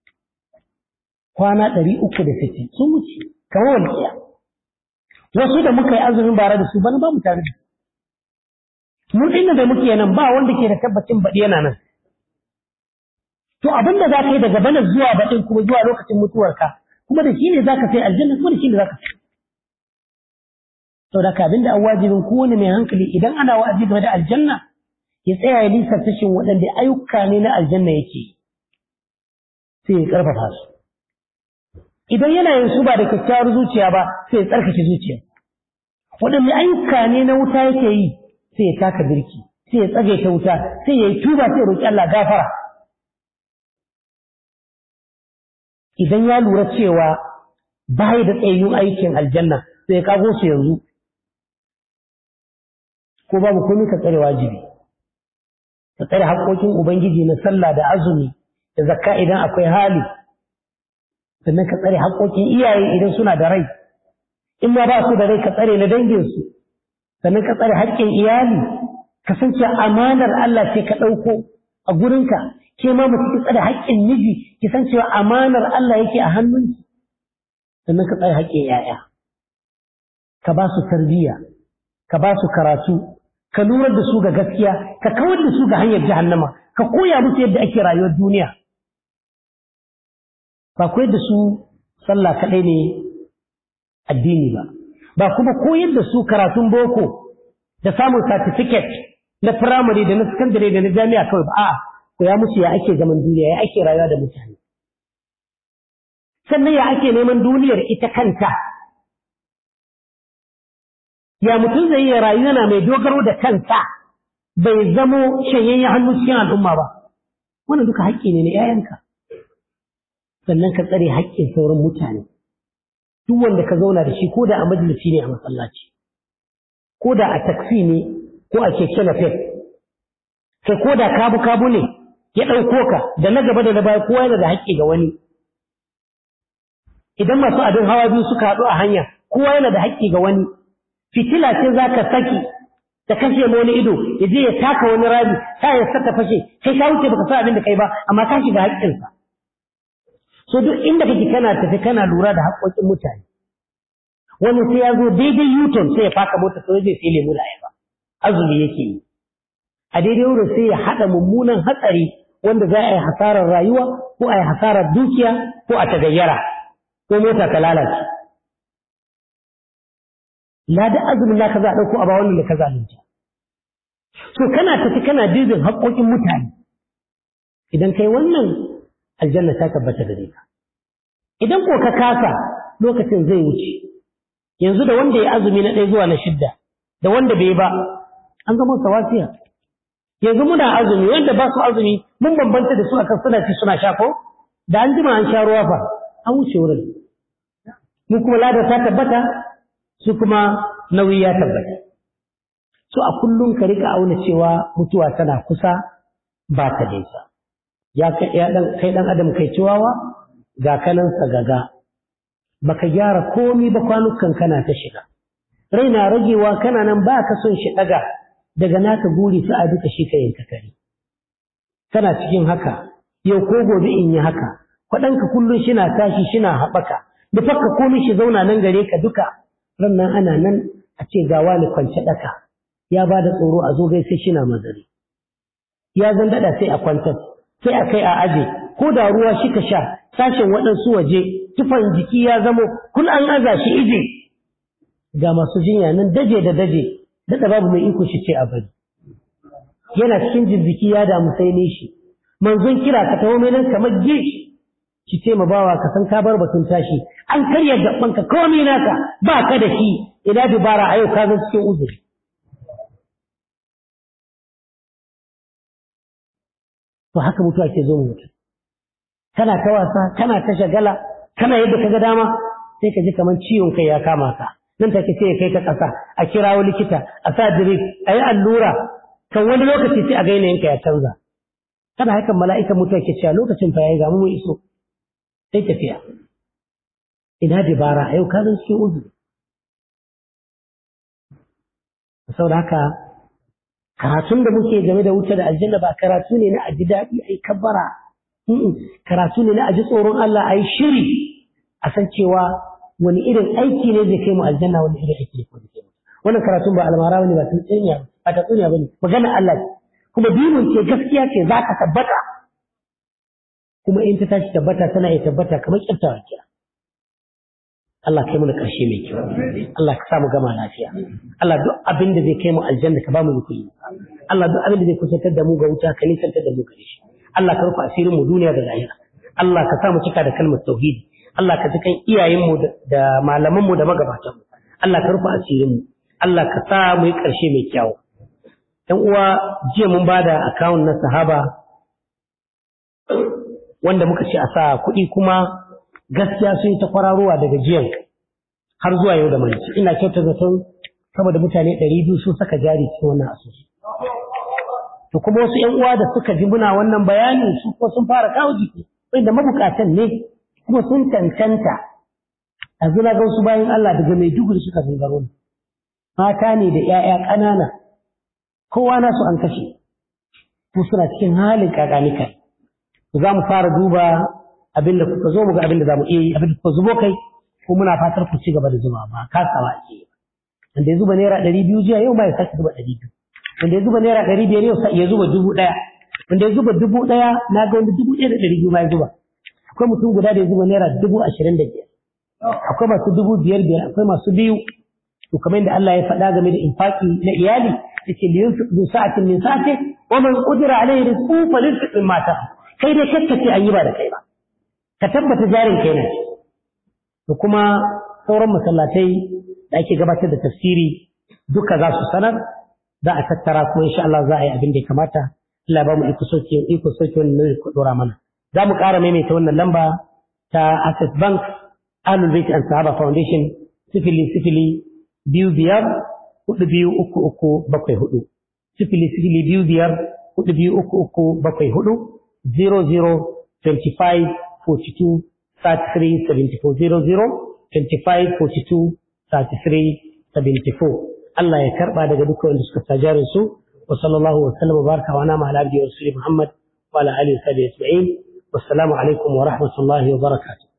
kwana ɗari uku da sittin sun wuce kamar walƙiya wasu da muka yi azumin bara da su bana ba mu tare da su mun inda da muke nan ba wanda ke da tabbacin baɗi yana nan to abin da za ka yi daga bana zuwa baɗin kuma zuwa lokacin mutuwarka kuma da shi ne za ka sai aljanna kuma da shi ne za ka sai saboda ka abin da an wajibin kowane mai hankali idan ana wa'azi game da aljanna ya tsaya ya lisa tashin waɗanda ayyuka ne na aljanna yake sai ya ƙarfafa su idan yana yin su ba da kyakkyawar zuciya ba sai ya tsarkake zuciya waɗanne ayyuka ne na wuta yake yi sai ya taka birki sai ya tsage ta wuta sai ya yi tuba sai ya roƙi Allah gafara idan ya lura cewa bai da tsayayyun aikin aljanna sai ya kago su yanzu ko babu komai ka tsare wajibi ka tsare haƙoƙin ubangiji na sallah da azumi da zakka idan akwai hali sannan ka tsare haƙoƙin iyaye idan suna da rai in ma ba su da rai ka tsare na danginsu sannan ka tsare haƙƙin iyali ka san cewa amanar Allah ce ka ɗauko a gurinka ke ma mutum ki tsare haƙƙin miji ki san cewa amanar Allah yake a hannunki sannan ka tsare haƙƙin yaya ka ba su tarbiyya ka ba su karatu ka lura da su ga gaskiya ka kawar da su ga hanyar jahannama ka koya musu yadda ake rayuwar duniya ba koyar da su sallah kaɗai ne addini ba ba kuma koyar da su karatun boko da samun certificate na firamare da na sakandare da na jami'a kawai ba a'a koya musu ya ake zaman duniya ya ake rayuwa da mutane sannan ya ake neman duniyar ita kanta ya mutum zai iya rayu yana mai dogaro da kansa bai zamo shanyayyen hannu cikin al'umma ba wannan duka haƙƙi ne na 'ya'yanka sannan ka tsare haƙƙin sauran mutane duk wanda ka zauna da shi ko da a majalisi ne a masallaci ko da a taksi ne ko a keke na kai ko da kabu kabu ne ya ɗauko ka da na gaba da na baya kowa yana da haƙƙi ga wani idan masu abin hawa biyu suka haɗu a hanya kowa yana da haƙƙi ga wani fitila ce za ka saki ta kashe ma wani ido ya je ya taka wani rami ta ya saka fashe kai ka wuce baka san abin da kai ba amma ka shiga haƙƙinsa so duk inda kake kana tafi kana lura da haƙƙoƙin mutane wani sai ya zo daidai yuton sai ya faka mota sai zai sai lemu da ayaba azumi yake yi a daidai wurin sai ya haɗa mummunan hatsari wanda za a yi hasarar rayuwa ko a yi hasarar dukiya ko a tagayyara ko mota ta lalace lada azumin naka za a ɗauko a ba wannan da ka zalunta so kana tafi kana dizin haƙoƙin mutane idan kai wannan aljanna ta tabbata gare ka idan ko ka kasa lokacin zai wuce yanzu da wanda ya azumi na ɗaya zuwa na shidda da wanda bai ba an zama sawasiya yanzu muna azumi wanda ba su azumi mun bambanta da su akan suna ci suna sha ko da an jima an sha ruwa fa an wuce wurin mu kuma lada ta tabbata su kuma nauyi ya tabbata so a kullum ka rika auna cewa mutuwa tana kusa ba ta nesa ya kai dan adam kai ciwawa ga kanan gaga baka gyara komi ba kwanukan kana ta shiga raina ragewa kana nan ba ka son shi daga daga naka guri sai a duka shi ka yanka kare kana cikin haka yau ko gobe in yi haka kwaɗanka kullum shina tashi shina haɓaka da fakka komai shi zauna nan gare ka duka ran nan ana nan a ce ga wani kwance ɗaka ya ba da tsoro a zo gai sai shina mazari ya zan daɗa sai a kwantar sai a kai a aje ko da ruwa shi ka sha sashen waɗansu waje tufan jiki ya zamo kun an aza shi ije ga masu jinya nan daje da daje daɗa babu mai iko shi ce a bari yana cikin jirziki ya damu sai ne shi manzon kira ka taho mai nan kamar gishi ki ce ma bawa ka san ka bar batun tashi an karya gabanka komai naka ba ka da shi ina dubara a yau ka zan cikin uzuri to haka mutuwa ke zo mutu kana ta wasa kana ta shagala kana yadda ka ga dama sai ka ji kamar ciwon kai ya kama ka nan take sai ya kai ka ƙasa a kirawo likita a sa drip a yi allura kan wani lokaci sai a ga yanka ya canza kada hakan mala'ikan mutuwa ke cewa lokacin fa yayi ga mu iso sai tafiya ina dabara a yau ka zan cikin uzuri saboda haka karatun da muke game da wuce da aljanna ba karatu ne na aji daɗi a yi kabbara karatu ne na aji tsoron Allah a yi shiri a san cewa wani irin aiki ne zai kai mu aljanna wani irin aiki ne zai kai mu wannan karatun ba almara bane ba tsuniya ba ta tsuniya bane magana Allah ce kuma dinin ce gaskiya ce za ka tabbata kuma in ta tashi tabbata tana iya tabbata kamar kyaftawa kira Allah kai mu da ƙarshe mai kyau Allah ka samu gama lafiya Allah duk abin da zai kai mu aljanna ka ba mu kuɗi Allah duk abin da zai kusantar da mu ga wuta ka nisantar da mu gare shi Allah ka rufe asirin mu duniya da lahira Allah ka sa mu cika da kalmar tauhidi Allah ka ji kan iyayen mu da malaman mu da magabatan mu Allah ka rufe asirin mu Allah ka sa mu yi ƙarshe mai kyau ɗan uwa jiya mun bada akawun na sahaba wanda muka ce a sa kuɗi kuma gaskiya sun yi ta kwararowa daga jiyan har zuwa yau da manci ina kyauta zaton saboda mutane ɗari biyu sun saka jari cikin wannan asusu to kuma wasu ƴan uwa da suka ji muna wannan bayani su ko sun fara kawo jiki wanda mabukatan ne kuma sun cancanta a zuna ga wasu bayan Allah daga Maiduguri suka zangaro mata ne da ƴaƴa ƙanana kowa nasu an kashe ko suna cikin halin kakanika za mu fara duba abin da kuka zo mu ga abin da za mu iya yi abin da kuka zubo kai ko muna fatar ku ci gaba da zuba ba kasawa ake yi wanda ya zuba naira ɗari biyu jiya yau ma ya sake zuba ɗari biyu wanda ya zuba naira ɗari biyar yau ya zuba dubu ɗaya wanda ya zuba dubu ɗaya na ga wanda dubu ɗaya da ɗari biyu ma ya zuba akwai mutum guda da ya zuba naira dubu ashirin da biyar akwai masu dubu biyar biyar akwai masu biyu to kamar yadda Allah ya faɗa game da infaki na iyali yake liyunfiq du sa'atin min sa'ati wa man qudira alayhi rizquhu falyunfiq mimma ta'a kai dai kakkace an yi ba da kai ba ka tabbata jarin kai ne da kuma sauran masallatai da ake gabatar da tafsiri duka za su sanar za a tattara kuma insha Allah za a yi abin da ya kamata Allah ba mu iko soke iko soke wannan ne ku dora mana za mu ƙara maimaita wannan lamba ta Access Bank Ahlul Bait and Sahaba Foundation sifili sifili biyu biyar hudu biyu uku uku bakwai hudu sifili sifili biyu biyar hudu biyu uku uku bakwai hudu zero zero twenty five forty two thirty three seventy four zero zero twenty five forty two thirty three seventy four Allah ya karba daga dukkan wanda suka sajarin su wa sallallahu wa sallam wa baraka wa nama ala abdi wa rasuli Muhammad wa ala alihi wa sahbihi ajma'in wassalamu alaikum wa rahmatullahi wa barakatuh